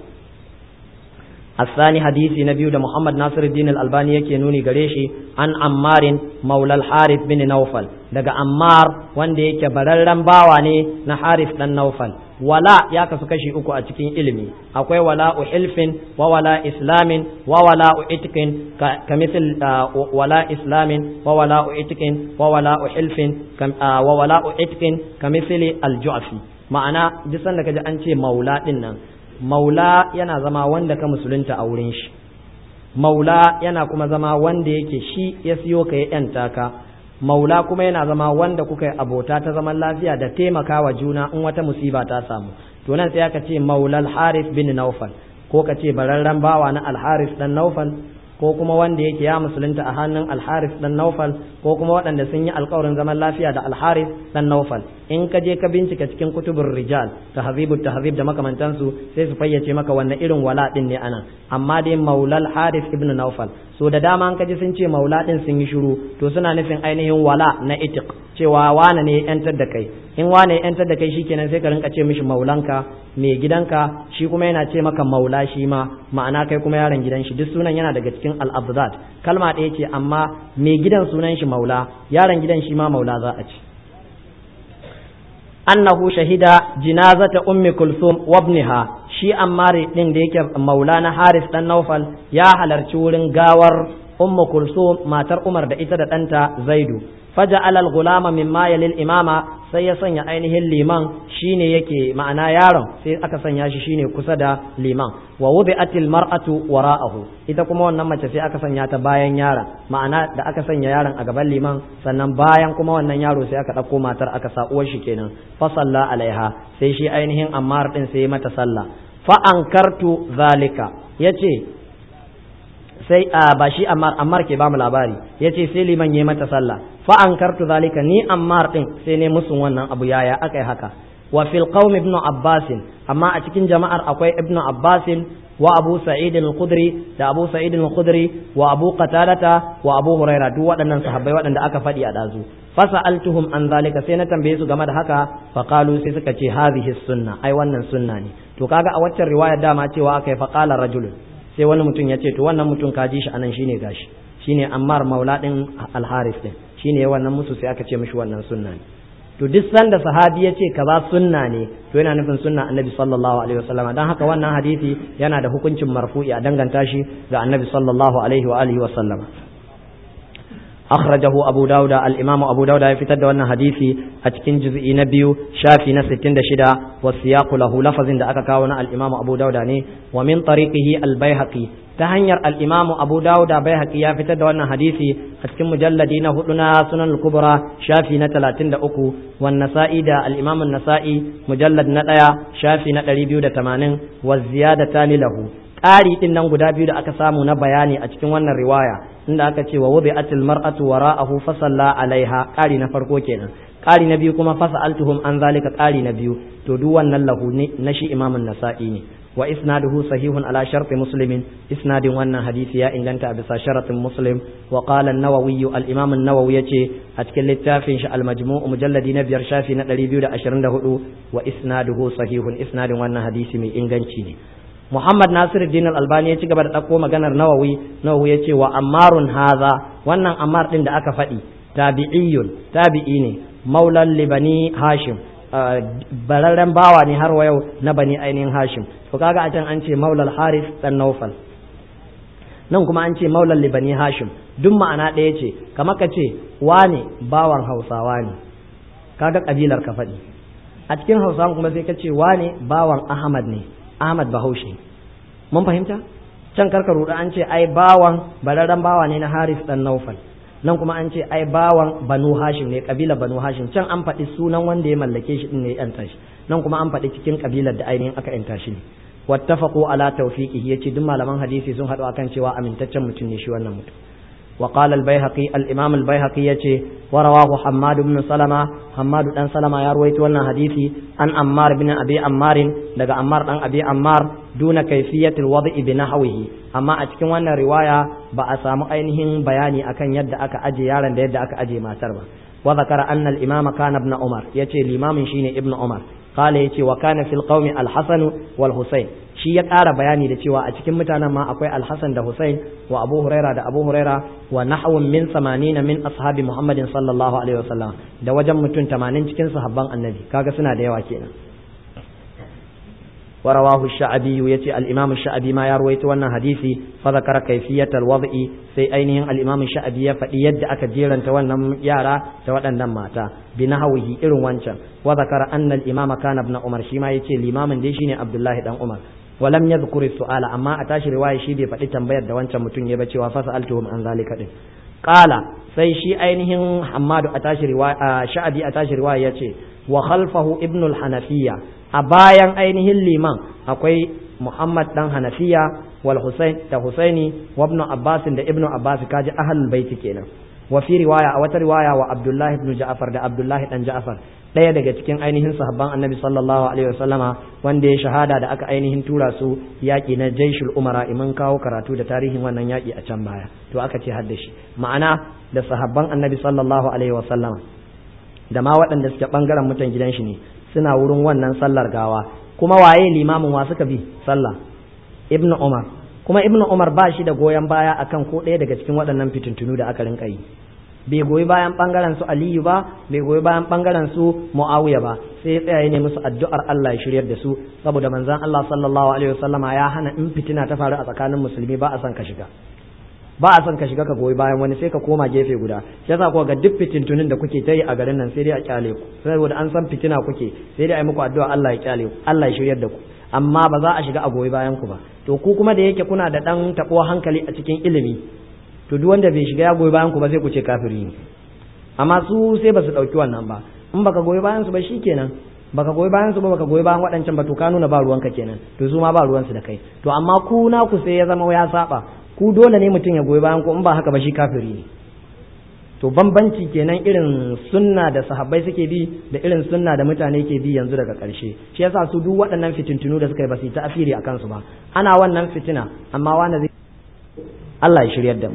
الثاني حديث نبي ده محمد ناصر الدين الألباني yake nuni gare shi an Ammarin Maula al-Harith bin Nawfal daga Ammar wanda yake bararren bawa ne na Harith dan Nawfal wala ya kasu kashi uku a cikin ilimi akwai wala hilfin wa wala islamin wa wala itqin ka misal wala islamin wa wala itqin wa wala hilfin wa wala itqin ka misali al-ju'fi ma'ana duk sanda kaji an ce maula din nan maula yana zama wanda ka musulunta a wurin shi maula yana kuma zama wanda yake shi ya siyo ka ya yanta ka maula kuma yana zama wanda kuka yi abota ta zaman lafiya da taimakawa juna in wata musiba ta samu to nan sai aka ce maulal haris bin naufal ko ka ce bararren bawa na alharis dan naufal ko kuma wanda yake ya musulunta a hannun alharis dan naufal ko kuma waɗanda sun yi alkawarin zaman lafiya da alharis dan naufal in ka je ka bincika cikin kutubun rijal tahzibut tahzib da makamantansu sai su fayyace maka wannan irin wala din ne anan amma dai maulal haris ibn naufal so da dama an kaji sun ce maula din sun yi shiru to suna nufin ainihin wala na itiq cewa wane ne yantar da kai in wane yantar da kai shikenan sai ka rinka ce mishi maulanka mai gidanka shi kuma yana ce maka maula shi ma ma'ana kai kuma yaron gidan shi duk sunan yana daga cikin al-abzat kalma ɗaya ce amma mai gidan sunan shi maula yaron gidan shi ma maula za a ci annahu shahida jinazata ummi kulsum wa ibniha shi ammari din da yake maulana haris dan naufal ya halarci wurin gawar ummu kulsum matar umar da ita da ɗanta zaidu faja'ala al-ghulama mimma yalil imama sai ya sanya ainihin liman shine yake ma'ana yaron sai aka sanya shi shine kusa da liman wa wubi'atil mar'atu wara'ahu ita kuma wannan mace sai aka sanya ta bayan yaron ma'ana da aka sanya yaron a gaban liman sannan bayan kuma wannan yaro sai aka ɗauko matar aka sa uwar shi kenan fa salla alaiha sai shi ainihin ammar din sai mata sallah fa ankartu zalika yace sai ba shi ammar ammar ke bamu labari yace sai liman yayi mata sallah fa ankartu zalika ni ammar din sai ne musun wannan abu yaya akai haka wa fil qaum ibnu abbas amma a cikin jama'ar akwai ibnu abbas wa abu sa'id al-khudri da abu sa'id al-khudri wa abu qatadata wa abu huraira duk waɗannan sahabbai waɗanda aka faɗi a dazu fasa'altuhum an zalika sai na tambaye su game da haka fa qalu sai suka ce hadhihi sunna ai wannan sunna ne to kaga a waccan riwayar dama cewa akai fa qala rajulun sai wani mutum ya ce to wannan mutum ka ji shi anan shine gashi shine Ammar Maula din Al-Haris din shine wannan musu sai aka ce mishi wannan sunna ne to duk sanda sahabi ya ce kaza sunna ne to yana nufin sunna Annabi sallallahu alaihi wasallam dan haka wannan hadisi yana da hukuncin marfu'i a danganta shi ga Annabi sallallahu alaihi wa alihi wasallam akhrajahu abu dauda al-imam abu dauda ya fitar da wannan hadisi a cikin juz'i na biyu shafi na 66 wa siyaqu lahu lafazin da aka kawo na al-imam abu dauda ne wa min tariqihi al-baihaqi ta hanyar al-imam abu dauda baihaqi ya fitar da wannan hadisi a cikin mujalladi na hudu na sunan al-kubra shafi na 33 wan nasa'i da al-imam an-nasa'i mujallad na daya shafi na 280 wa ziyadatani lahu ƙari ɗin nan guda biyu da aka samu na bayani a cikin wannan riwaya inda aka ce wa wudi'atil mar'atu wara'ahu fa salla alaiha ƙari na farko kenan ƙari na biyu kuma fasa altuhum an zalika ƙari na biyu to duk wannan lahu ne na shi imamun nasa'i ne wa isnaduhu sahihun ala sharti muslimin isnadin wannan hadisi ya inganta a bisa sharatin muslim wa qala an-nawawi al-imam an-nawawi yace a cikin littafin shi al-majmu' mujalladi na biyar shafi na 224 wa isnaduhu sahihun isnadin wannan hadisi mai inganci ne Muhammad Nasir Din Al-Albani ya ci gaba da ɗauko maganar Nawawi Nawawi ya ce wa ammarun haza wannan ammar ɗin da aka faɗi tabi'iyyun tabi'i ne maulan libani Hashim bararren bawa ne har wa yau na bani ainihin Hashim to kaga a can an ce maulal Haris dan Naufal nan kuma an ce maulan libani Hashim duk ma'ana ɗaya ce kamar ka ce wane bawan Hausawa ne kaga kabilar ka faɗi a cikin Hausawa kuma sai ka ce wane bawan Ahmad ne Ahmad Bahaushe mun fahimta can karka ruɗa an ce ai bawan bararren bawa ne na Haris dan Naufal nan kuma an ce ai bawan Banu Hashim ne kabila Banu Hashim can an faɗi sunan wanda ya mallake shi din ne ya yanta shi nan kuma an faɗi cikin kabilar da ainihin aka yanta shi ne wattafaqu ala tawfiqihi yace duk malaman hadisi sun haɗu akan cewa amintaccen mutum ne shi wannan mutum وقال البيهقي الإمام البيهقي يتي ورواه حماد بن سلمة حماد بن سلمة يروي تونا حديثي عن أمار بن أبي أمار لقى أمار بن أبي أمار دون كيفية الوضع بنحوه أما أتكن وانا رواية بأسام أينهم بياني أكن يد أك أجي يالا يد أك أجي ما تربى وذكر أن الإمام كان ابن عمر يتي الإمام شيني ابن عمر قال يتي وكان في القوم الحسن والحسين shi ya ƙara bayani da cewa a cikin mutanen ma akwai alhassan da Hussein wa Abu Huraira da Abu Huraira wa nahwun min samanina min ashabi Muhammadin sallallahu alaihi wasallam da wajen mutum 80 cikin sahabban annabi kaga suna da yawa kenan ورواه الشعبي يتي الإمام الشعبي ما يروي وانا حديثي فذكر كيفية الوضع في أينهم الإمام الشعبي فإيد أكجيرا توانا يارا توانا ماتا بنحوه إرو وانشا وذكر أن الإمام كان ابن عمر شما يتي الإمام ديشيني عبد الله بن عمر ولم يذكر السؤال أما أتاش رواية شيدي فإي تنبير دوانشا متن يبتي وفسألتهم عن ذلك قال sai shi ainihin Hammadu a tashi riwaya Sha'abi a tashi riwaya yace wa khalfahu Ibn al-Hanafiya a bayan ainihin liman akwai Muhammad dan Hanafiya wal Husain da Husaini wa Ibn Abbas da Ibn Abbas kaji ahlul baiti kenan wa fi riwaya a wata riwaya wa Abdullah ibn Ja'far da Abdullah dan Ja'far ɗaya daga cikin ainihin sahabban Annabi sallallahu alaihi wasallama wanda ya shahada da aka ainihin tura su yaƙi na Jaishul Umara iman kawo karatu da tarihin wannan yaƙi a can baya to aka ce hadda shi ma'ana da sahabban Annabi sallallahu alaihi wasallama da ma waɗanda suke bangaren mutan gidan shi ne suna wurin wannan sallar gawa kuma waye limamin wa suka bi sallah ibnu umar kuma ibnu umar ba shi da goyon baya akan ko ɗaya daga cikin waɗannan fitintunu da aka rinka yi bai goyi bayan bangaren su aliyu ba bai goyi bayan bangaren su muawiya ba sai ya tsaya ne musu addu'ar Allah ya shiryar da su saboda manzon Allah sallallahu alaihi wasallama ya hana in fitina ta faru a tsakanin musulmi ba a son ka shiga ba a son ka shiga ka goyi bayan wani sai ka koma gefe guda shi yasa kuwa ga duk fitintunin da kuke ta yi a garin nan sai dai a kyale ku saboda an san fitina kuke sai dai a yi muku addu'a Allah ya kyale ku Allah ya shiryar da ku amma ba za a shiga a goyi bayan ku ba to ku kuma da yake kuna da dan tabuwa hankali a cikin ilimi to duk wanda bai shiga ya goyi bayan ku ba sai ku ce kafiri ne amma su sai ba su dauki wannan ba in baka goyi bayan su ba shikenan baka goyi bayan su ba baka goyi bayan waɗancan ba to ka nuna ba ruwanka kenan to su ma ba ruwansu da kai to amma ku na ku sai ya zama ya saba ku dole ne mutum ya goyi bayan ku in ba haka ba shi kafiri ne to bambanci kenan irin sunna da sahabbai suke bi da irin sunna da mutane ke bi yanzu daga ƙarshe shi yasa su duk waɗannan fitintunu da suka yi ba su yi ta'asiri akan su ba ana wannan fitina amma wani zai Allah ya shiryar da mu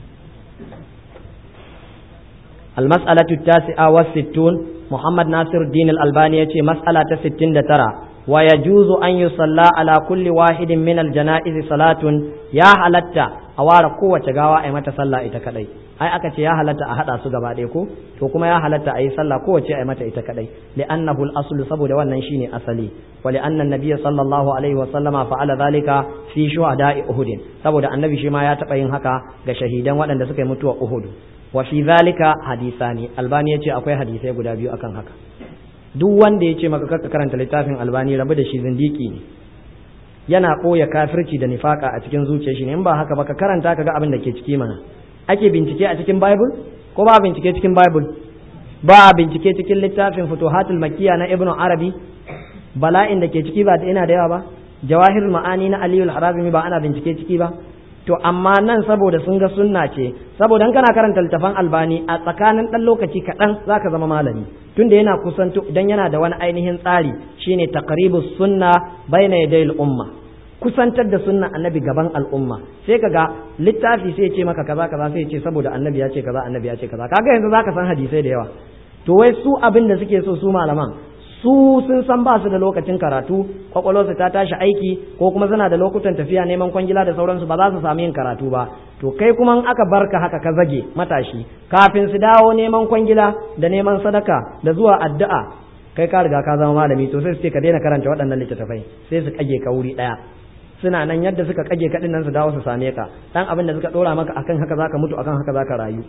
المسألة التاسعة والستون محمد ناصر الدين الألباني يتي مسألة ستين ترى ويجوز أن يصلى على كل واحد من الجنائز صلاة يا حلتا a ware kowace gawa a yi mata sallah ita kadai ai aka ce ya halatta a hada su gaba ɗaya ko to kuma ya halatta a yi sallah kowace a yi mata ita kadai li'annahu al-aslu saboda wannan shine asali wa li'anna nabiyya sallallahu alaihi wa sallama fa'ala zalika fi shuhada'i uhud saboda annabi shi ma ya taba yin haka ga shahidan waɗanda suka yi mutuwa uhud wa fi zalika hadisani albani yace akwai hadisai guda biyu akan haka duk wanda yace maka kaka karanta littafin albani rabu da shi zindiki ne yana ɓoye kafirci da nifaka a cikin zuciyar shi ne in ba haka ba ka karanta ka ga abin da ke ciki mana ake bincike a cikin bible ko ba bincike cikin bible ba bincike cikin littafin futuhatul makkiya na ibnu arabi bala'in da ke ciki ba da ina da yawa ba jawahir ma'ani na aliyul harazimi ba ana bincike ciki ba to amma nan saboda sun ga sunna ce saboda kana karanta littafan albani a tsakanin dan lokaci kaɗan zaka zama malami tunda yana kusanto idan yana da wani ainihin tsari shine taqribus sunna baina yadayil umma kusantar da sunna annabi gaban al'umma sai kaga littafi sai ce maka kaza kaza sai ce saboda annabi ya ce kaza annabi ya ce kaza kaga yanzu zaka san hadisai da yawa to wai su abin da suke so su malaman su sun san ba su da lokacin karatu kwakwalwarsu ta tashi aiki ko kuma suna da lokutan tafiya neman kwangila da sauransu ba za su sami yin karatu ba to kai kuma aka barka haka ka zage matashi kafin su dawo neman kwangila da neman sadaka da zuwa addu'a kai ka riga ka zama malami to sai su ce ka daina karanta waɗannan littattafai sai su kage ka wuri ɗaya suna nan yadda suka kage ka nan su dawo su same ka dan abin da suka dora maka akan haka zaka mutu akan haka zaka rayu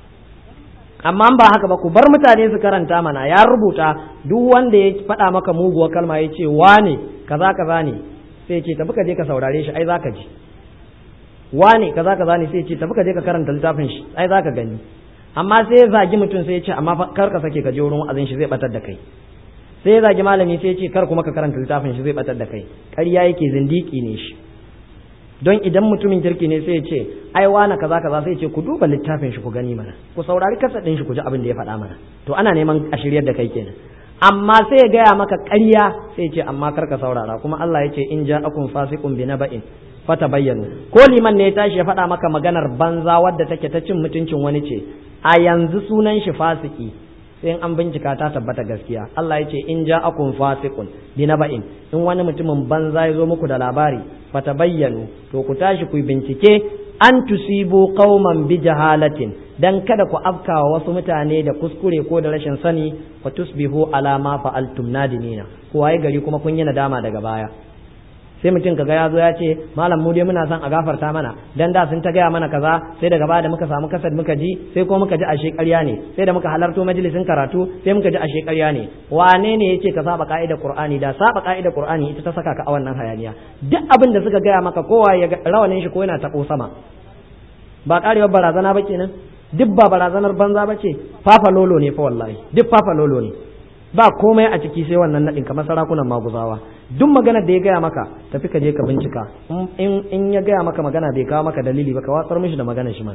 amma ba haka ba ku bar mutane su karanta mana ya rubuta duk wanda ya faɗa maka muguwar kalma ya ce wane kaza kaza ne sai ce tafi ka je ka saurare shi ai zaka ji wane kaza kaza ne sai ce tafi ka je ka karanta littafin shi ai zaka gani amma sai ya zagi mutum sai ya ce amma kar ka sake ka je wurin wa'azin shi zai batar da kai sai ya zagi malami sai ya ce kar kuma ka karanta littafin shi zai batar da kai ƙarya yake zindiki ne shi don idan mutumin kirki ne sai ya ce ai wani kaza kaza sai ya ce ku duba littafin shi ku gani mana ku saurari kasa ɗin shi ku ji abin da ya faɗa mana to ana neman a shiryar da kai kenan amma sai ya gaya maka ƙarya sai ya ce amma kar ka saurara kuma Allah ya ce in ja'akum fasiqun bi naba'in fata bayyana ko liman ne ya tashi ya faɗa maka maganar banza wadda take ta cin mutuncin wani ce a yanzu sunan shi fasiki sai an bincika ta tabbata gaskiya Allah ya ce in ja'akum fasiqun bi naba'in in wani mutumin banza ya zo muku da labari fata bayyanu to ku tashi ku bincike an tusibu qauman bi jahalatin dan kada ku afkawa wasu mutane da kuskure ko da rashin sani fa tusbihu ala ma fa'altum nadimina ku waye gari kuma kun yi nadama daga baya sai mutum kaga ya zo ya ce malam mu dai muna son a gafarta mana dan da sun ta gaya mana kaza sai daga baya da muka samu kasar muka ji sai ko muka ji ashe ƙarya ne sai da muka halarto majalisin karatu sai muka ji ashe ƙarya ne wane ne yace ka saba ka'idar qur'ani da saba ka'idar qur'ani ita ta saka ka a wannan hayaniya duk abin da suka gaya maka kowa ya rawanin shi ko yana tabo sama ba karewar barazana ba kenan duk ba barazanar banza ba ce fafa lolo ne fa wallahi duk fafa lolo ne ba komai a ciki sai wannan naɗin kamar sarakunan maguzawa duk maganar da ya gaya maka tafi ka je ka bincika in ya gaya maka magana bai kawo maka dalili ba ka watsar mishi da maganar shi mana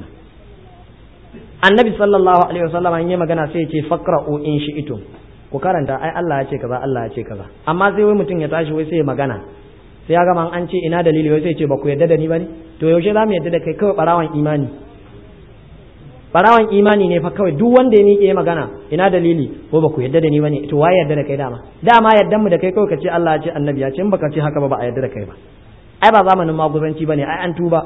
annabi sallallahu alaihi wasallam in yi magana sai ya ce faqra'u in shi'tum ku karanta ai Allah ya ce kaza Allah ya ce kaza amma sai wai mutum ya tashi wai sai ya magana sai ya gama an ce ina dalili wai sai ya ce ba ku yarda da ni bane to yaushe za mu yarda da kai kawai barawan imani barawan imani ne fa kawai duk wanda ya miƙe magana ina dalili ko ba ku yarda da ni bane to waye yarda da kai dama dama yardan mu da kai kawai ka ce Allah ya ce annabi ya ce in baka ce haka ba ba a yarda da kai ba ai ba zamanin maguzanci bane ai an tuba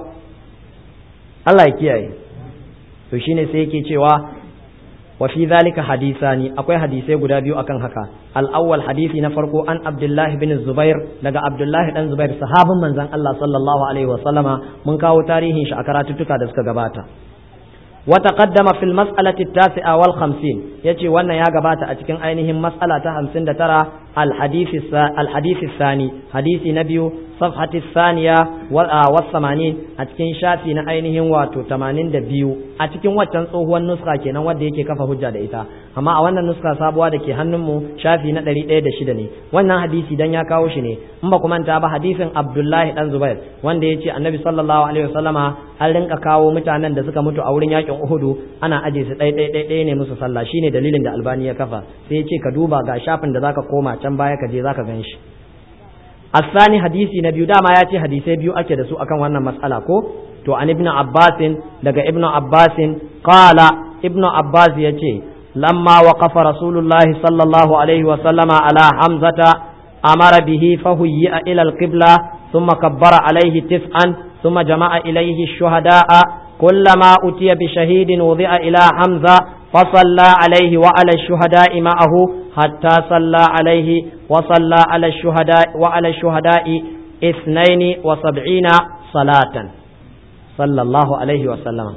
Allah ya kiyaye to shine sai yake cewa wa fi zalika hadisani akwai hadisai guda biyu akan haka al-awwal hadisi na farko an Abdullahi bin Zubair daga Abdullahi dan Zubair sahabin manzon Allah sallallahu alaihi wa sallama mun kawo tarihin shi a karatuttuka da suka gabata وتقدم في المسألة التاسعة والخمسين يتي وانا يا جبات أتكن أينهم مسألة خمسين ترى الحديث الحديث الثاني حديث نبي صفحة الثانية والثمانين أتكن شافي أينهم واتو تمانين دبيو أتكن واتن هو النسخة كنا ودي يكي كفا حجة دئتا أما أولا النسخة سابوا دكي هنمو شافي ندري إيه دشدني وانا حديثي دنيا كاوشني أما كمان تابا حديث عبد الله بن زبير wanda ya ce annabi sallallahu alaihi wasallama an rinka kawo mutanen da suka mutu a wurin yakin uhudu ana aje su ɗai ɗai ɗai ne musu sallah shine dalilin da albani ya kafa sai ya ce ka duba ga shafin da zaka koma can baya ka je zaka gan shi asani hadisi na biyu dama ya ce hadisai biyu ake da su akan wannan mas'ala ko to an ibnu abbasin daga ibnu abbasin qala ibnu abbas ya ce lamma waqafa rasulullahi sallallahu alaihi wasallama ala hamzata amara bihi fahuyya ila alqibla ثم كبر عليه تسعا ثم جمع إليه الشهداء كلما أتي بشهيد وضع إلى حمزة فصلى عليه وعلى الشهداء معه حتى صلى عليه وصلى على الشهداء وعلى الشهداء اثنين وسبعين صلاة صلى الله عليه وسلم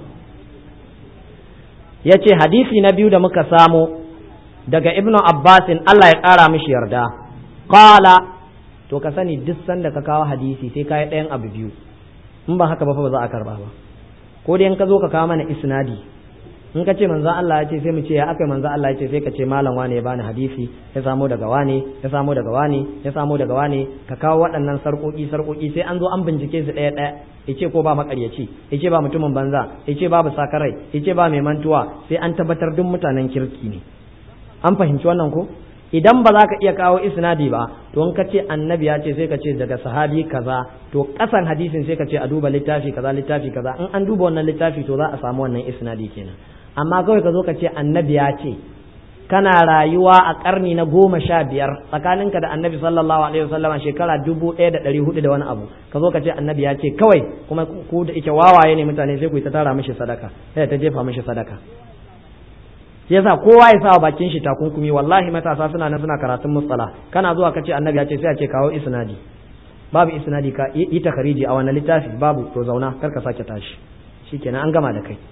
yace hadisi na biyu da muka samu daga ibnu abbasin Allah ya ƙara mishi yarda qala to ka sani duk sanda ka kawo hadisi sai ka yi ɗayan abu biyu in ba haka ba fa ba za a karba ba ko dai in ka zo ka kawo mana isnadi in ka ce manzo Allah ya ce sai mu ce ya akai manzo Allah ya ce sai ka ce malam wane ya bani hadisi ya samo daga wane ya samo daga wane ya samo daga wane ka kawo waɗannan sarƙoƙi sarƙoƙi sai an zo an bincike su ɗaya ɗaya yace ko ba makaryaci yace ba mutumin banza yace babu sakarai yace ba mai mantuwa sai an tabbatar duk mutanen kirki ne an fahimci wannan ko idan ba za ka iya kawo isnadi ba to in ka ce annabi ya ce sai ka ce daga sahabi kaza to kasan hadisin sai ka ce a duba littafi kaza littafi kaza in an duba wannan littafi to za a samu wannan isnadi kenan amma kawai ka zo ka ce annabi ya ce kana rayuwa a karni na goma sha biyar tsakaninka da annabi sallallahu alaihi wasallam shekara dubu ɗaya da ɗari hudu da wani abu ka zo ka ce annabi ya ce kawai kuma ku da ike wawaye ne mutane sai ku yi ta tara mishi sadaka sai ta jefa mishi sadaka yasa kowa ya sa bakin shi takunkumi wallahi matasa suna nan suna karatun mustala kana zuwa kace annabi ya ce sai a ce kawo isnadi babu isnadi ka yi takariji a wannan littafi babu to zauna kar ka sake tashi shikenan an gama da kai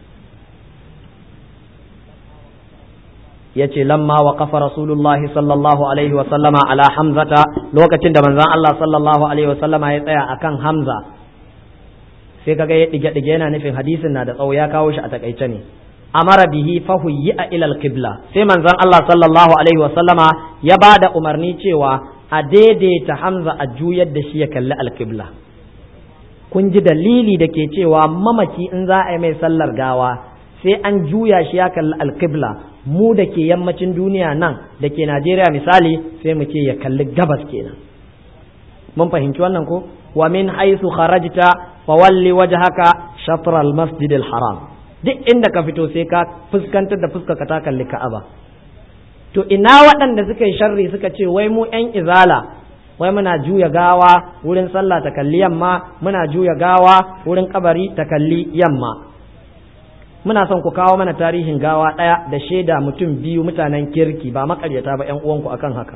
yace lamma waqafa rasulullahi sallallahu alaihi wa sallama ala hamzata lokacin da manzon Allah sallallahu alaihi wa sallama ya tsaya akan hamza sai kaga ya dige dige yana nufin hadisin na da tsawo ya kawo shi a takaice ne amara bihi fahuyya ila alqibla sai manzon Allah sallallahu alaihi wa sallama ya bada umarni cewa a daidaita Hamza a juyar da shi ya kalli alqibla kun ji dalili da ke cewa mamaki in za a yi mai sallar gawa sai an juya shi ya kalli alqibla mu da ke yammacin duniya nan da ke Najeriya misali sai mu ce ya kalli gabas kenan mun fahimci wannan ko wa min haythu kharajta fawalli wajhaka shatr al-masjid al-haram duk inda ka fito sai ka fuskantar da fuska ka ta kalli ka'aba to ina waɗanda suka yi sharri suka ce wai mu ƴan izala wai muna juya gawa wurin sallah ta kalli yamma muna juya gawa wurin kabari ta kalli yamma muna son ku kawo mana tarihin gawa ɗaya da shaida mutum biyu mutanen kirki ba makaryata ba ƴan uwanku akan haka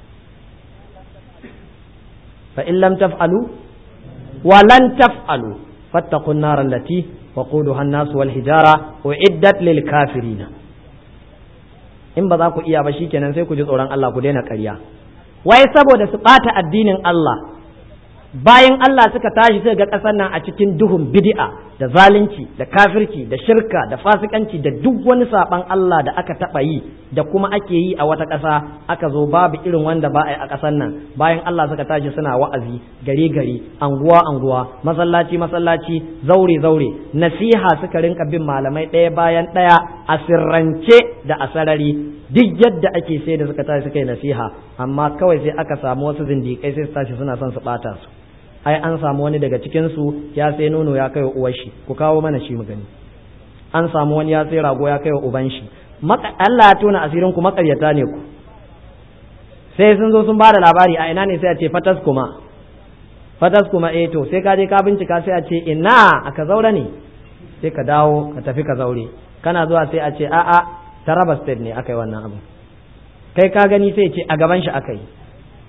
fa in lam taf'alu wa lan taf'alu fattaqun nar allati وقودها الناس والحجارة وعدت للكافرين in ba za ku iya ba shikenan sai ku ji tsoron Allah ku daina ƙarya wai saboda su ɓata addinin Allah bayan Allah suka tashi suka ga ƙasar nan a cikin duhun bid'a da zalunci da kafirci da shirka da fasikanci da duk wani saɓan Allah da aka taɓa yi da kuma ake yi a wata ƙasa aka zo babu irin wanda ba a yi a ƙasar nan bayan Allah suka tashi suna wa'azi gari gari anguwa anguwa masallaci masallaci zaure zaure nasiha suka rinka bin malamai ɗaya bayan ɗaya a sirrance da a sarari duk yadda ake sai da suka tashi suka yi nasiha amma kawai sai aka samu wasu zindiƙai sai su tashi suna son su ɓata su ai an samu wani daga cikin su ya sai nono ya kai wa uwar shi ku kawo mana shi mu gani an samu wani ya sai rago ya kai wa uban shi Allah ya tona asirin ku makaryata ne ku sai sun zo sun bada labari a ina ne sai a ce fatas kuma fatas kuma eh to sai ka je ka bincika sai a ce ina aka zaure ne sai ka dawo ka tafi ka zaure kana zuwa sai a ce a'a taraba state ne aka yi wannan abu kai ka gani sai ce a gaban shi aka yi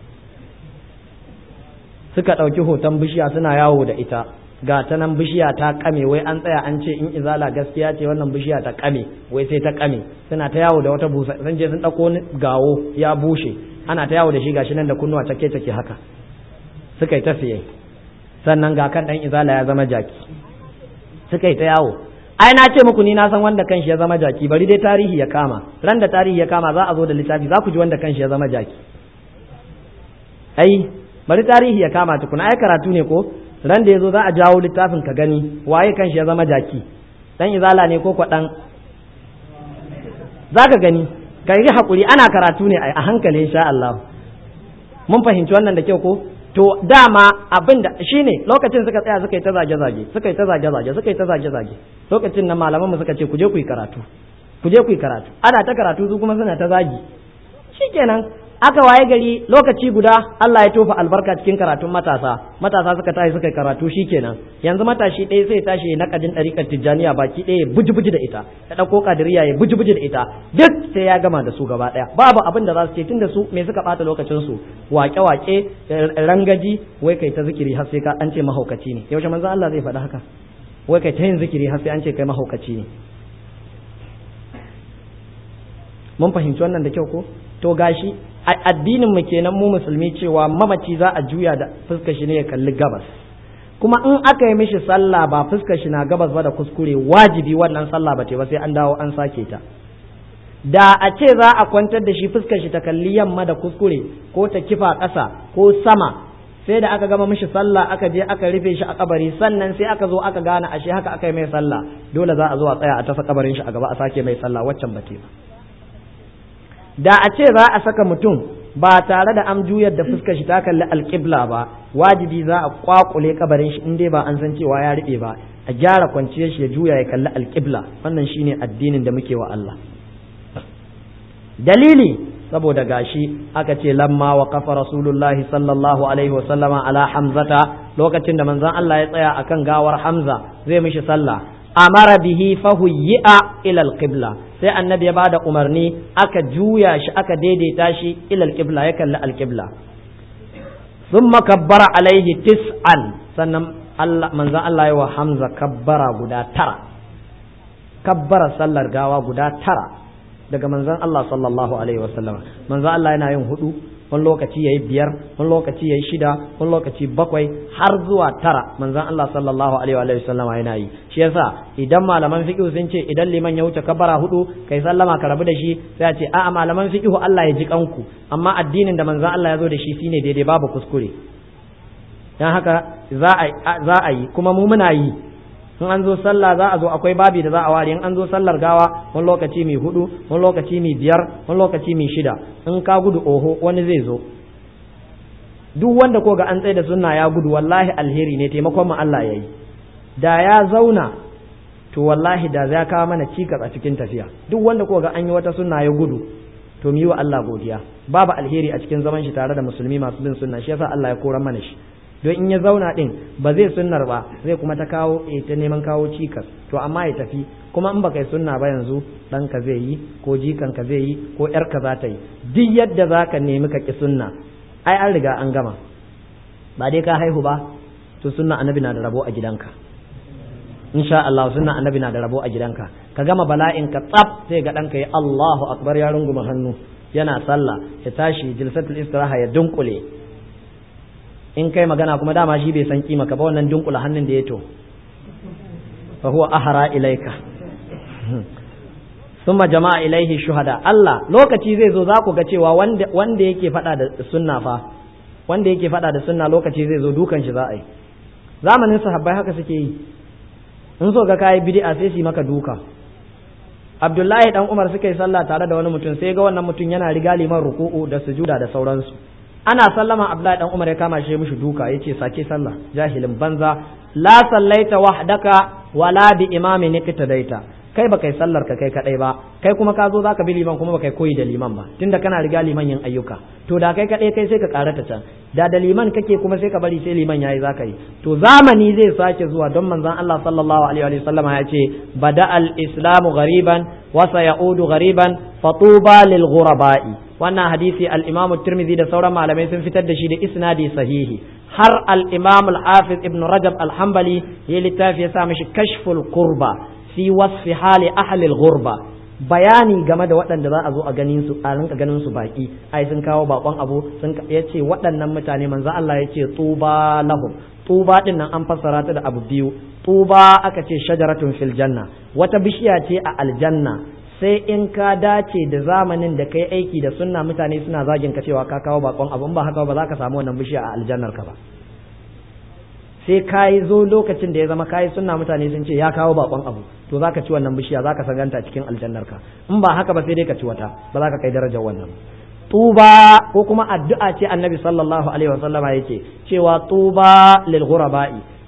suka ɗauki hoton bishiya suna yawo da ita ga ta nan bishiya ta kame wai an tsaya an ce in izala gaskiya ce wannan bishiya ta kame wai sai ta kame suna ta yawo da wata busa sun je sun ɗauko gawo ya bushe ana ta yawo da shi gashi nan da kunnuwa take take haka suka yi ta siye sannan ga kan ɗan izala ya zama jaki suka yi ta yawo ai na ce muku ni na san wanda kanshi ya zama jaki bari dai tarihi ya kama ran da tarihi ya kama za a zo da littafi za ku ji wanda kanshi ya zama jaki ai bari tarihi ya kama tukuna ai karatu ne ko ran da yazo za a jawo littafin ka gani waye kanshi ya zama jaki dan izala ne ko kwadan zaka gani ka yi hakuri ana karatu ne a hankali insha Allah mun fahimci wannan da kyau ko to dama abin da shine lokacin suka tsaya suka yi ta zage zage suka yi ta zage zage suka yi ta zage zage lokacin nan malaman mu suka ce ku je ku yi karatu ku je ku yi karatu ana ta karatu su kuma suna ta zagi shikenan aka waye gari lokaci guda Allah ya tofa albarka cikin karatun matasa matasa suka tashi suka karatu shikenan yanzu matashi ɗaya sai tashi na kadin ɗariƙar tijjaniya baki ɗaya buji-buji da ita ya ɗauko kadiriya ya buji-buji da ita duk sai ya gama da su gaba ɗaya babu abin da za su ce tun da su me suka ɓata lokacin su wake-wake rangaji wai kai ta zikiri har sai ka an ce mahaukaci ne yaushe manzo Allah zai faɗi haka wai kai ta yin zikiri har sai an ce kai mahaukaci ne mun fahimci wannan da kyau ko to gashi addinin mu kenan mu musulmi cewa mamaci za a juya da fuskar shi ne ya kalli gabas kuma in aka yi mishi sallah ba fuskar shi na gabas ba da kuskure wajibi wannan sallah ba ce ba sai an dawo an sake ta da a ce za a kwantar da shi fuskar shi ta kalli yamma da kuskure ko ta kifa ƙasa ko sama sai da aka gama mishi sallah aka je aka rufe shi a kabari sannan sai aka zo aka gane ashe haka aka yi mai sallah dole za a zo a tsaya a tasa kabarin shi a gaba a sake mai sallah waccan ba ba da a ce za a saka mutum ba tare da an juyar da fuskar shi ta kalli alƙibla ba wajibi za a kwakule kabarin shi in dai ba an san cewa ya riɓe ba a gyara kwanciyar shi ya juya ya kalli alƙibla wannan shine addinin da muke wa Allah dalili saboda gashi aka ce lamma wa kafa rasulullahi sallallahu alaihi wa sallama ala hamzata lokacin da manzon Allah ya tsaya akan gawar hamza zai mishi sallah amara bihi fahuyyi'a ila alqibla sai annabi ya bada umarni aka juya shi aka daidaita shi ila alqibla ya kalli alqibla thumma kabbara alaihi tis'an sannan Allah manzon Allah ya wa hamza kabbara guda tara kabbara sallar gawa guda tara daga manzon Allah sallallahu alaihi wasallam manzon Allah yana yin hudu wani lokaci yayi biyar wani lokaci yayi shida wani lokaci bakwai har zuwa tara manzon Allah sallallahu alaihi wasallam yana yi shi yasa idan malaman fiqh sun ce idan liman ya wuce kabara hudu kai sallama ka rabu da shi sai a ce a'a malaman fiqh Allah ya ji kanku amma addinin da manzon Allah ya zo da shi shine daidai babu kuskure dan haka za a za a yi kuma mu muna yi in an zo sallah za a zo akwai babi da za a ware in an zo sallar gawa wani lokaci mai hudu wani lokaci mai biyar wani lokaci mai shida in ka gudu oho wani zai zo duk wanda ko ga an tsaye da sunna ya gudu wallahi alheri ne taimakon mu Allah yayi da ya zauna to wallahi da za kawo mana cikas a cikin tafiya duk wanda ko ga an yi wata sunna ya gudu to mu yi wa Allah godiya babu alheri a cikin zaman shi tare da musulmi masu bin sunna shi yasa Allah ya koran mana shi don in ya zauna din ba zai sunnar ba zai kuma ta kawo ta neman kawo cikas to amma ya tafi kuma in baka yi sunna ba yanzu ɗanka zai yi ko jikanka zai yi ko ƴarka za ta yi duk yadda za ka nemi ka ki sunna ai an riga an gama ba dai ka haihu ba to sunna annabi na da rabo a gidanka insha Allah sunna annabi na da rabo a gidanka ka gama bala'in ka tsaf sai ga ɗanka ya Allahu akbar ya runguma hannu yana sallah ya tashi jilsatul istiraha ya dunkule in kai magana kuma dama shi bai san kima ka ba wannan dunkula hannun da ya to fa huwa ahara ilaika summa jama'a ilaihi shuhada Allah lokaci zai zo za ku ga cewa wanda wanda yake fada da sunna fa wanda yake fada da sunna lokaci zai zo dukan shi za a yi zamanin sahabbai haka suke yi in so ga kai bid'a sai su maka duka Abdullahi dan Umar suka yi sallah tare da wani mutum sai ga wannan mutum yana riga liman ruku'u da sujuda da sauransu ana sallama Abdullahi dan Umar ya kama shi mishi duka yace sake sallah jahilin banza la sallaita wahdaka wala bi imamin iqtadaita kai baka yi sallar ka kai kadai ba kai kuma ka zo zaka bi liman kuma baka koyi da liman ba tunda kana riga liman yin ayyuka to da kai kadai kai sai ka karata can da da liman kake kuma sai ka bari sai liman yayi zaka yi to zamani zai sake zuwa don manzon Allah sallallahu alaihi wa sallama ya ce bada al islamu ghariban wa sayaudu ghariban fatuba lil ghuraba'i wannan hadisi al-Imam Tirmidhi da sauran malamai sun fitar da shi da isnadi sahihi har al-Imam al-Hafiz Ibn Rajab al-Hanbali ya littafi ya sa mishi Kashful Qurba fi wasfi hali ahli al-ghurba bayani game da waɗanda za a zo a ganin su a rinka ganin su baki ai sun kawo bakon abu sun yace waɗannan mutane manzo Allah yace tuba lahum tuba din nan an fassara ta da abu biyu tuba aka ce shajaratun fil janna wata bishiya ce a aljanna sai in ka dace da zamanin da kai aiki da sunna mutane suna zagin ka cewa ka kawo bakon abu ba haka ba za ka samu wannan bishiya a aljannar ka ba sai ka yi zo lokacin da ya zama ka yi sunna mutane sun ce ya kawo bakon abu to za ka ci wannan bishiya za ka saganta cikin aljannar ka in ba haka ba sai dai ka ci wata ba za ka kai darajar wannan tuba ko kuma addu'a ce annabi sallallahu alaihi wasallama yake cewa tuba lil ghuraba'i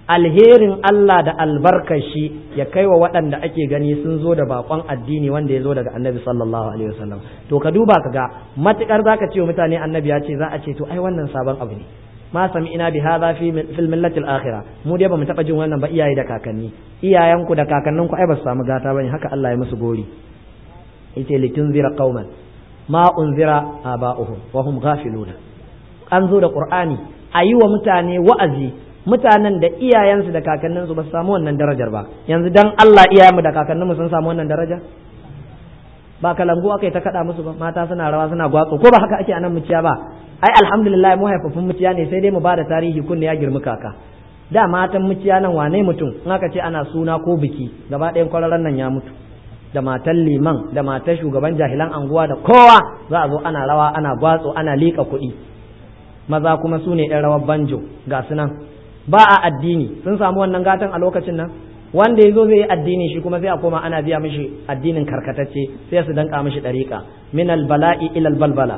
alherin Allah da albarkar shi ya kai wa waɗanda ake gani sun zo da bakon addini wanda ya zo daga annabi sallallahu alaihi wasallam to ka duba ka ga matukar zaka ce wa mutane annabi ya ce za a ce to ai wannan sabon abu ne ma sami ina bi hadha fi fil millatil akhirah mu dai bamu taba jin wannan ba iyaye da kakanni iyayenku da kakanninku ai ba su samu gata bane haka Allah ya musu gori yace litunzira qauman ma unzira aba'uhum wa hum ghafiluna an zo da qur'ani ayi wa mutane wa'azi mutanen da iyayensu da kakanninsu ba su samu wannan darajar ba yanzu dan Allah iyayenmu da kakanninmu sun samu wannan daraja ba kalangu aka yi ta kada musu ba mata suna rawa suna gwatso ko ba haka ake anan muciya ba ai alhamdulillah mu haifafun muciya ne sai dai mu bada tarihi kunne ya girmi kaka da matan muciya nan wane mutum in aka ce ana suna ko biki gaba ɗayan kwararren nan ya mutu da matan liman da matan shugaban jahilan anguwa da kowa za a zo ana rawa ana gwatso ana liƙa kuɗi maza kuma su ne ɗan rawar banjo ga su nan ba a addini sun samu wannan gatan a lokacin nan wanda ya zo zai yi addini shi kuma sai a koma ana biya mishi addinin karkatacce sai su danka mishi ɗariƙa min albala'i ilal balbala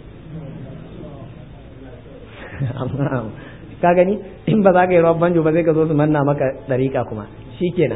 ka gani in ba za ka yi rawar banjo ba zai ka zo su manna maka ɗariƙa kuma shi kenan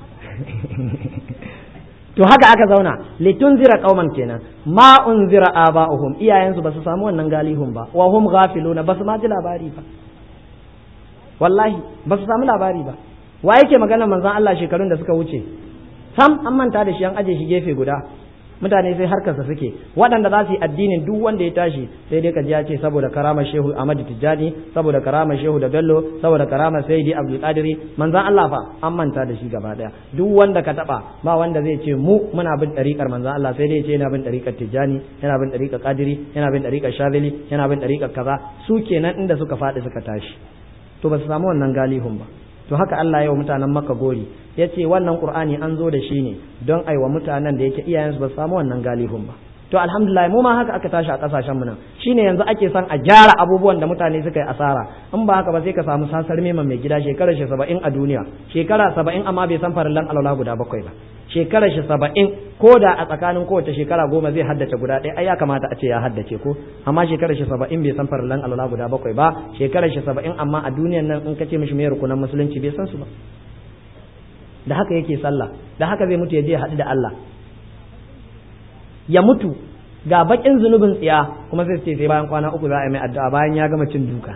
to haka aka zauna litunzira qauman kenan ma unzira aba'uhum iyayensu basu samu wannan galihun ba wa hum ghafiluna basu ma ji labari ba wallahi basu samu labari ba wa yake magana manzon Allah shekarun da suka wuce sam an manta da shi an aje shi gefe guda mutane sai harkarsa suke waɗanda za su yi addinin duk wanda ya tashi sai dai ka ji ya ce saboda karamar shehu Ahmad Tijjani saboda karamar shehu da Bello saboda karamar Sayyidi Abdul Qadiri manzon Allah fa an manta da shi gaba daya duk wanda ka taba ba wanda zai ce mu muna bin ɗariƙar manzon Allah sai dai ya ce yana bin ɗariƙar Tijjani yana bin ɗariƙar Qadiri yana bin ɗariƙar Shazili yana bin ɗariƙar kaza su kenan inda suka faɗi suka tashi to ba su samu wannan galihun ba to haka Allah ya wa mutanen Makka gori ya ce wannan Qur'ani an zo da shi ne don aiwa mutanen da yake iyayensu ba su samu wannan galihun ba to alhamdulillah mu ma haka aka tashi a kasashen mu nan shine yanzu ake son a gyara abubuwan da mutane suka yi asara in ba haka ba sai ka samu sasar meman mai gida shekarar shi saba'in a duniya shekara saba'in amma bai san farillan alwala guda bakwai ba shekarar shi saba'in ko da a tsakanin kowace shekara goma zai haddace guda ɗaya ai ya kamata a ce ya haddace ko amma shekarar shi saba'in bai san farillan alwala guda bakwai ba shekarar shi saba'in amma a duniyan nan in ka ce mishi mai rukunan musulunci bai san su ba da haka yake sallah da haka zai mutu ya je haɗu da Allah ya mutu ga bakin zunubin tsiya kuma sai ce sai bayan kwana uku za a yi mai addu'a bayan ya gama cin duka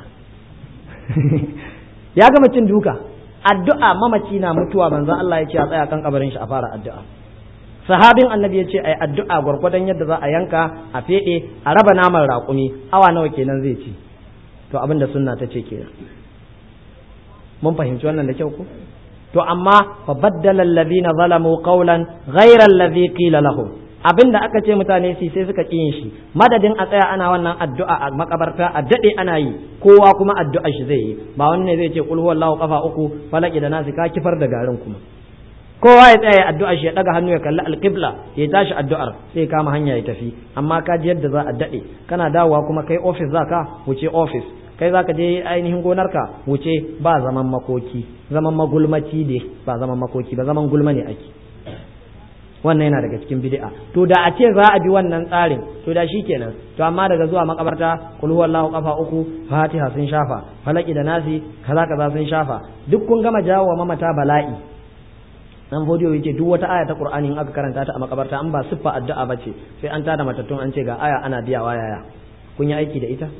ya gama cin duka addu'a mamaci na mutuwa manzo Allah ya ce a tsaya kan kabarin shi a fara addu'a sahabin annabi ya ce ai addu'a gwargwadon yadda za a yanka a fede a raba naman raƙumi awa nawa kenan zai ci to abin da sunna ta ce kenan mun fahimci wannan da kyau ko to amma fa baddala alladhina zalamu qawlan ghayra alladhi qila lahum abin da aka ce mutane su sai suka ƙi yin shi madadin a tsaya ana wannan addu'a a makabarta a daɗe ana yi kowa kuma addu'a shi zai yi ba wani ne zai ce kul huwallahu kafa uku falaki da nasi ka kifar da garin kuma kowa ya tsaya addu'a shi ya daga hannu ya kalli alqibla ya tashi addu'ar sai kama hanya ya tafi amma ka ji yadda za a daɗe kana dawowa kuma kai office zaka wuce office kai zaka je ainihin gonarka wuce ba zaman makoki zaman magulmaci ne ba zaman makoki ba zaman gulma ne ake wannan yana daga cikin bid'a to da a ce za a bi wannan tsarin to da shi kenan to amma daga zuwa makabarta kul huwallahu kafa uku fatiha sun shafa falaki da nasi kaza kaza sun shafa duk kun gama jawo wa mamata bala'i dan fodiyo yake duk wata aya ta qur'ani in aka karanta ta a makabarta an ba siffa addu'a bace sai an tada matattun an ce ga aya ana biyawa yaya kun yi aiki da ita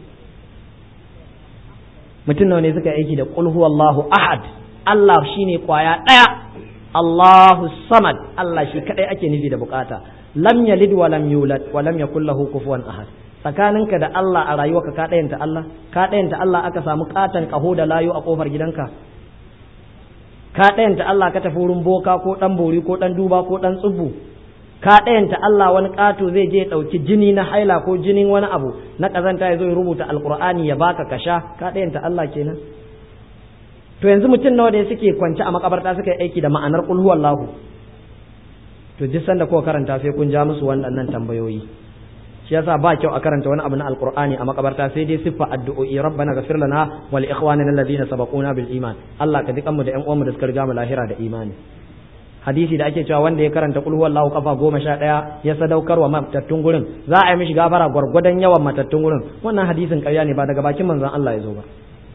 mutum nawa ne suka yi aiki da qul huwallahu ahad Allah shine kwaya daya Allahu samad Allah shi kadai ake nufi da bukata lam yalid wa lam yulad wa lam yakul lahu kufuwan ahad tsakaninka da Allah a rayuwarka ka dayanta Allah ka dayanta Allah aka samu katan kaho da layo a kofar gidanka ka dayanta Allah ka tafi wurin boka ko dan bori ko dan duba ko dan tsubu ka dayanta Allah wani kato zai je dauki jini na haila ko jinin wani abu na kazanta ya zo ya rubuta alqur'ani ya baka kasha ka dayanta Allah kenan to yanzu mutum nawa da suke kwance a makabarta suka yi aiki da ma'anar qul huwallahu to duk sanda kuka karanta sai kun ja musu waɗannan tambayoyi shi yasa ba kyau a karanta wani abu na alqur'ani a makabarta sai dai siffa addu'o'i rabbana ghfir lana wa li ikhwanina alladhina sabaquna bil iman Allah ka dukan mu da ƴan uwanmu da suka riga mu lahira da imani hadisi da ake cewa wanda ya karanta qul huwallahu kafa goma sha ɗaya ya sadaukar wa matattun gurin za a yi mishi gafara gwargwadon yawan matattun gurin wannan hadisin ƙarya ne ba daga bakin manzon Allah ya zo ba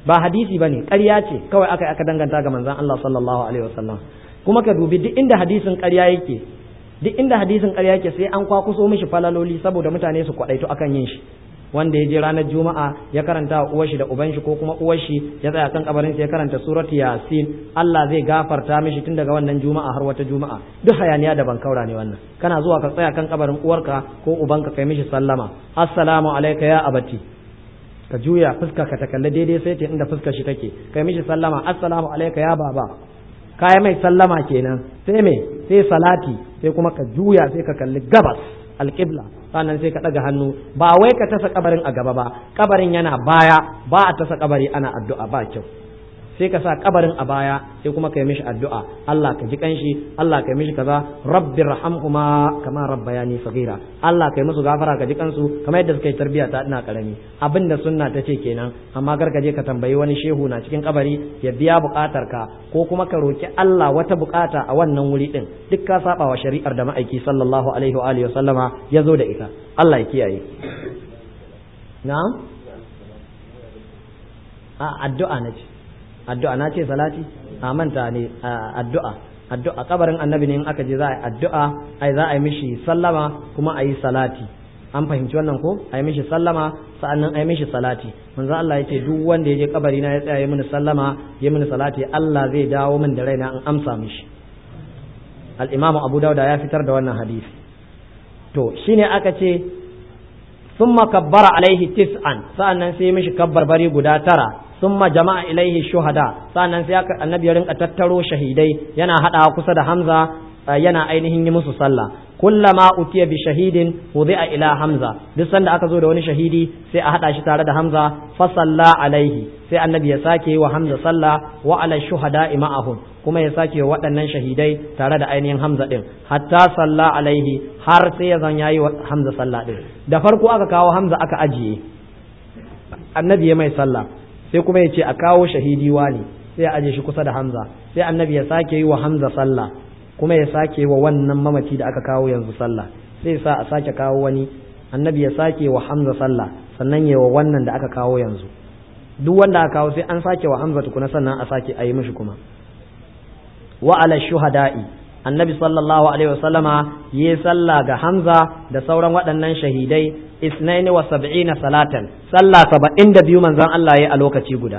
ba hadisi bane ƙarya ce kawai aka aka danganta ga manzon Allah sallallahu alaihi wasallam kuma ka dubi duk inda hadisin ƙarya yake duk inda hadisin ƙarya yake sai an kwakuso mishi falaloli saboda mutane su kwadaito akan yin shi wanda ya je ranar juma'a ya karanta wa uwar shi da uban shi ko kuma uwar shi ya tsaya kan kabarin ya karanta surat yasin Allah zai gafarta mishi tun daga wannan juma'a har wata juma'a duk hayaniya da bankaura ne wannan kana zuwa ka tsaya kan kabarin uwarka ko ubanka kai mishi sallama assalamu alayka ya abati ka juya fuska ka ta kalli daidai sai ta inda fuskar shi take kai mishi sallama assalamu alayka ya baba kai mai sallama kenan sai me sai salati sai kuma ka juya sai ka kalli gabas alƙibla sannan sai ka ɗaga hannu ba wai ka tasa kabarin a gaba ba kabarin yana baya ba a tasa kabari ana addu'a ba kyau sai ka sa kabarin a baya sai kuma ka yi mishi addu'a Allah ka ji kanshi Allah ka yi mishi kaza rabbi rahamhuma kama rabbayani saghira Allah ka yi musu gafara ka ji kansu kamar yadda suka yi tarbiya ta ina karami abinda sunna ta ce kenan amma gar ka je ka tambayi wani shehu na cikin kabari ya biya bukatar ka ko kuma ka roki Allah wata bukata a wannan wuri din duk ka saba wa shari'ar da ma'aiki sallallahu alaihi wa alihi wa sallama ya zo da ita Allah ya kiyaye na'am a addu'a na ce addu'a na ce salati a manta ne addu'a addu'a kabarin annabi ne in aka je za a yi addu'a ai za a yi mishi sallama kuma a yi salati an fahimci wannan ko a yi mishi sallama sa'annan a yi mishi salati manzo Allah ya ce duk wanda ya je kabari na ya tsaya ya mini sallama ya mini salati Allah zai dawo min da raina an amsa mishi al-imamu Abu Dawud ya fitar da wannan hadisi to shine aka ce summa kabbara alaihi tis'an sa'annan sai mishi kabbar bari guda tara summa jama'a ilaihi shuhada sa'annan sai aka annabi ya rinka tattaro shahidai yana hada kusa da Hamza yana ainihin yi musu sallah kullama utiya bi shahidin wudi'a ila Hamza duk sanda aka zo da wani shahidi sai a hada shi tare da Hamza fa salla alaihi sai annabi ya sake wa Hamza sallah wa ala shuhada ma'ahum kuma ya sake wa waɗannan shahidai tare da ainihin Hamza din hatta salla alaihi har sai ya zan yayi wa Hamza sallah din da farko aka kawo Hamza aka ajiye annabi ya mai sallah sai kuma ya ce a kawo shahidi wani sai ya aje shi kusa da Hamza sai annabi ya sake yi wa Hamza sallah kuma ya sake wa wannan mamaci da aka kawo yanzu sallah sai sa a sake kawo wani annabi ya sake wa Hamza sallah sannan ya wa wannan da aka kawo yanzu duk wanda aka kawo sai an sake wa Hamza tukuna sannan a sake a yi mishi kuma wa ala shuhada'i annabi sallallahu alaihi wasallama yi sallah ga Hamza da sauran waɗannan shahidai isnaini wa sab'ina salatan sallah saba'in da biyu manzon Allah ya a lokaci guda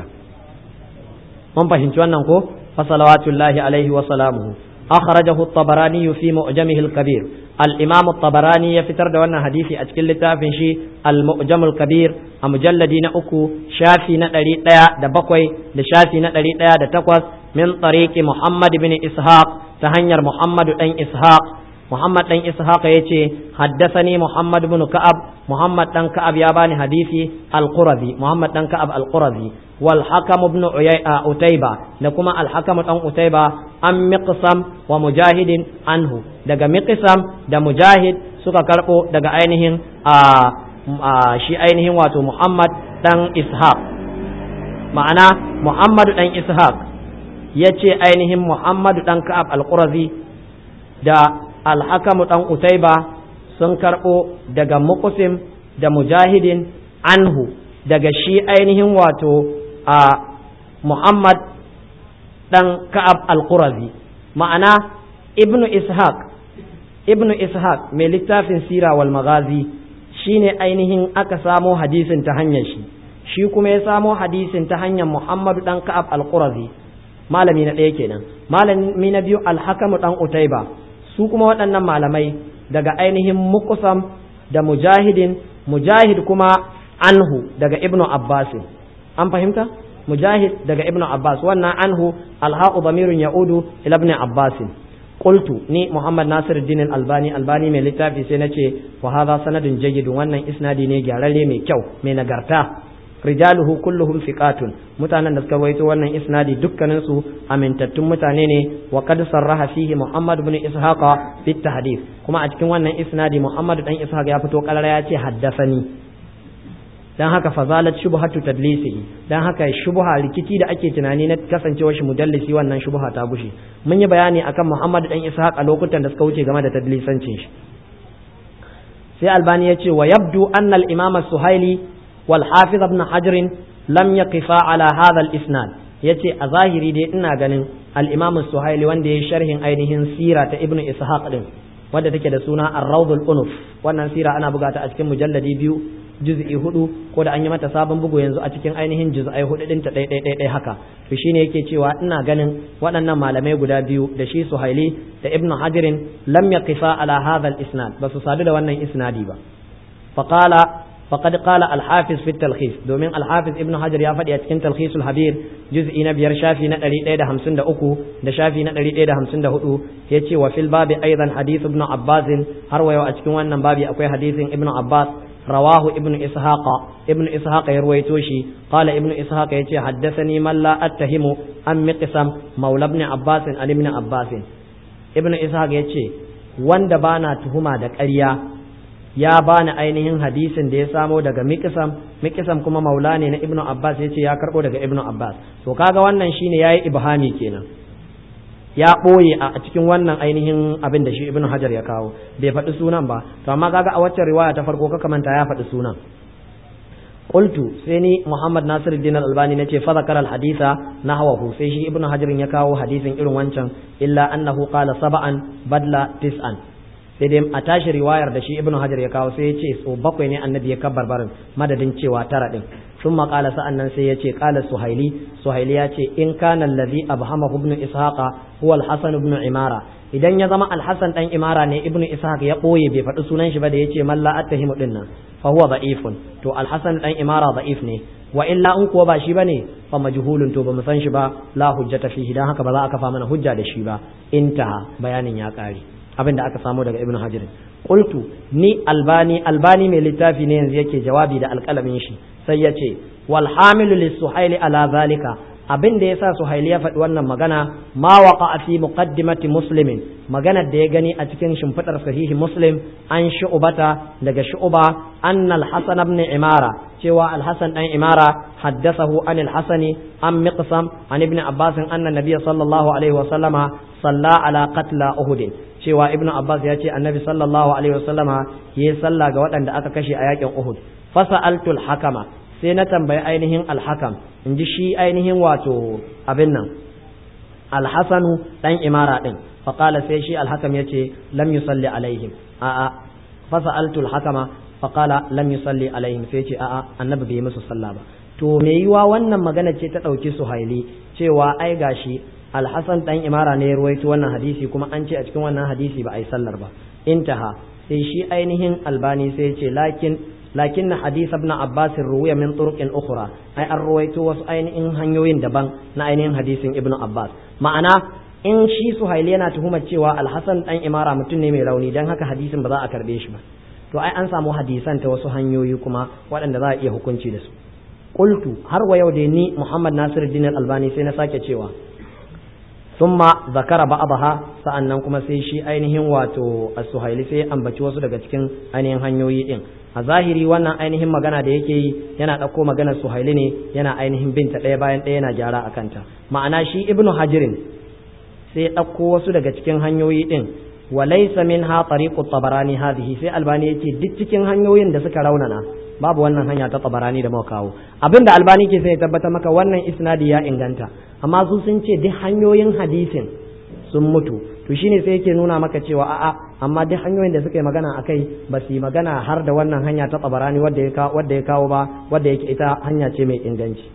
mun fahimci wannan ko fa salawatullahi alaihi wa salamuhu akhrajahu at-tabarani fi mu'jamihi al-kabir al-imam at-tabarani ya fitar da wannan hadisi a cikin littafin shi al-mu'jam al-kabir a mujalladi na uku shafi na ɗari ɗaya da bakwai da shafi na ɗari ɗaya da takwas min tariqi muhammad bin ishaq ta hanyar muhammadu dan ishaq Muhammad dan Ishaq ya ce haddasani Muhammad bin Ka'ab Muhammad dan Ka'ab ya bani hadisi Al-Qurazi Muhammad dan Ka'ab Al-Qurazi wal Hakam ibn Utayba da kuma Al Hakam dan Utayba an Miqsam wa Mujahidin anhu daga Miqsam da Mujahid suka karbo daga ainihin a shi ainihin wato Muhammad dan Ishaq ma'ana Muhammad dan Ishaq ya ce ainihin Muhammad dan Ka'ab Al-Qurazi da alhakamu ɗan utaiba sun karɓo daga muqsim da mujahidin anhu daga shi ainihin wato a muhammad ɗan ka'ab al-qurazi ma'ana ibnu ishaq ibnu ishaq mai littafin sira wal magazi shine ainihin aka samo hadisin ta hanyar shi shi kuma ya samo hadisin ta hanyar muhammadu ɗan ka'ab al-qurazi malami na ɗaya kenan malami na biyu alhakamu ɗan utaiba su kuma waɗannan malamai daga ainihin mukusam da mujahidin mujahid kuma anhu daga ibnu abbas an fahimta mujahid daga ibnu abbas wannan anhu alhaqu damirun ya'udu ila ibn abbas qultu ni muhammad nasir din albani albani mai littafi sai nace wa hadha sanadun jayyid wannan isnadi ne gyararre mai kyau mai nagarta rijaluhu kulluhum thiqatun mutanen da suka waito wannan isnadi dukkanin su amintattun mutane ne wa qad sarraha fihi muhammad ibn ishaqa fi tahdith kuma a cikin wannan isnadi muhammad dan ishaq ya fito karara ya ce haddasani dan haka fazalat shubhatu tadlisihi dan haka shubha rikici da ake tunani na kasancewar shi mudallisi wannan shubha ta gushe mun yi bayani akan muhammad dan ishaq a lokutan da suka wuce game da tadlisancin shi sai albani ya ce wa yabdu anna al-imam as-suhaili والحافظ ابن حجر lam yaqifa ala hadha al-isnad yace a zahiri dai ina ganin al-imam suhaili wanda ya sharhin ainihin sira ta ibnu ishaq din wadda take da suna ar-rawdul unuf wannan sira ana buga ta a cikin mujalladi biyu juz'i hudu ko da an yi mata sabon bugu yanzu a cikin ainihin juz'ai hudu din ta ɗai ɗai ɗai haka to shine yake cewa ina ganin waɗannan malamai guda biyu da shi suhaili da ibnu hajirin lam yaqifa ala hadha al-isnad ba su sadu da wannan isnadi ba faqala فقد قال الحافظ في التلخيص دومين الحافظ ابن حجر يا فدي cikin تلخيص الحبير جزء na biyar shafi na 153 da shafi na 154 yace wa fil babi aidan hadith ibn Abbas har wayo a cikin wannan babi akwai hadisin ibn Abbas رواه ابن إسحاق ابن إسحاق يروي توشي قال ابن إسحاق يتي حدثني من لا أتهم أم مقسم مولى ابن عباس عن ابن عباس ابن إسحاق يتي وان دبانا تهما دك أريا ya bani ainihin hadisin da ya samo daga mikisam mikisam kuma maula ne na ibnu abbas ya ce ya karbo daga ibnu abbas to kaga wannan shine yayi ibhami kenan ya ɓoye a cikin wannan ainihin abin da shi ibnu hajar ya kawo bai faɗi sunan ba to amma kaga a waccan riwaya ta farko ka manta ya faɗi sunan qultu sai ni muhammad nasiruddin al-albani nace fa zakara al-haditha nahwahu sai shi ibnu hajar ya kawo hadisin irin wancan illa annahu qala sab'an badla tis'an sai dai a tashi riwayar da shi ibnu hajar ya kawo sai ya ce so bakwai ne annabi ya kabbar barin madadin cewa tara din sun maƙala sa'an nan sai ya ce ƙala suhaili suhaili ya ce in kana allazi abhama ibn ishaqa huwa al-hasan ibn imara idan ya zama al-hasan dan imara ne ibn ishaq ya ɓoye bai faɗi sunan shi ba da yace man la attahimu din nan fa huwa da'ifun to al-hasan dan imara da'if ne wa illa in kuwa ba shi bane fa majhulun to ba mu san shi ba la hujjata fihi dan haka ba za a kafa mana hujja da shi ba intaha bayanin ya ƙare abin da aka samu daga ibnu hajar qultu ni albani albani mai littafi ne yanzu yake jawabi da alƙalamin shi sai ya ce wal hamilu lis suhaili ala zalika abin da yasa suhaili ya faɗi wannan magana ma waqa fi muqaddimati muslimin maganar da ya gani a cikin shimfidar sahihi muslim an shu'bata daga shu'ba anna al-hasan ibn imara cewa al-hasan dan imara haddathahu an al-hasani an miqsam an ibn abbas anna nabiy sallallahu alaihi wa sallama salla ala qatla uhud cewa ibnu abbas ya ce annabi sallallahu alaihi wasallama yayi sallah ga waɗanda aka kashe a yakin uhud fasa'altu al-hakama sai na tambayi ainihin al-hakam in ji shi ainihin wato abin nan al-hasanu dan imara din faqala sai shi al-hakam yace lam yusalli alaihim a'a fasa'altu al-hakama faqala lam yusalli alaihim sai ce a'a annabi bai musu sallah ba to me yiwa wannan magana ce ta ɗauki suhaili cewa ai gashi alhassan dan imara ne ya ruwaito wannan hadisi kuma an ce a cikin wannan hadisi ba a yi sallar ba intaha sai shi ainihin albani sai ce lakin lakin hadith ibn abbas ruwiya min turuqin ukhra ai an ruwaito wasu ainihin hanyoyin daban na ainihin hadisin ibn abbas ma'ana in shi suhaili yana tuhumar cewa alhassan dan imara mutum ne mai rauni dan haka hadisin ba za a karbe shi ba to ai an samu hadisan ta wasu hanyoyi kuma waɗanda za a iya hukunci da su qultu har wa yau da ni muhammad nasiruddin albani sai na sake cewa ثم ذكر بعضها sa'annan kuma sai shi ainihin wato as-suhaili sai ambaci wasu daga cikin ainihin hanyoyi din a zahiri wannan ainihin magana da yake yi yana ɗauko maganar suhaili ne yana ainihin binta ɗaya bayan ɗaya yana gyara a kanta ma'ana shi ibnu hajirin sai ɗauko wasu daga cikin hanyoyi din wa laysa minha tariqu tabarani hadhihi sai albani yace duk cikin hanyoyin da suka raunana babu wannan hanya ta tabarani da muka kawo abinda albani ke sai ya tabbata maka wannan isnadi ya inganta amma su sun ce duk hanyoyin hadisin sun mutu to shine sai yake nuna maka cewa a'a amma duk hanyoyin da suka yi magana akai ba su yi magana har da wannan hanya ta tabarani wadda ya kawo wadda ya kawo ba wadda yake ita hanya ce mai inganci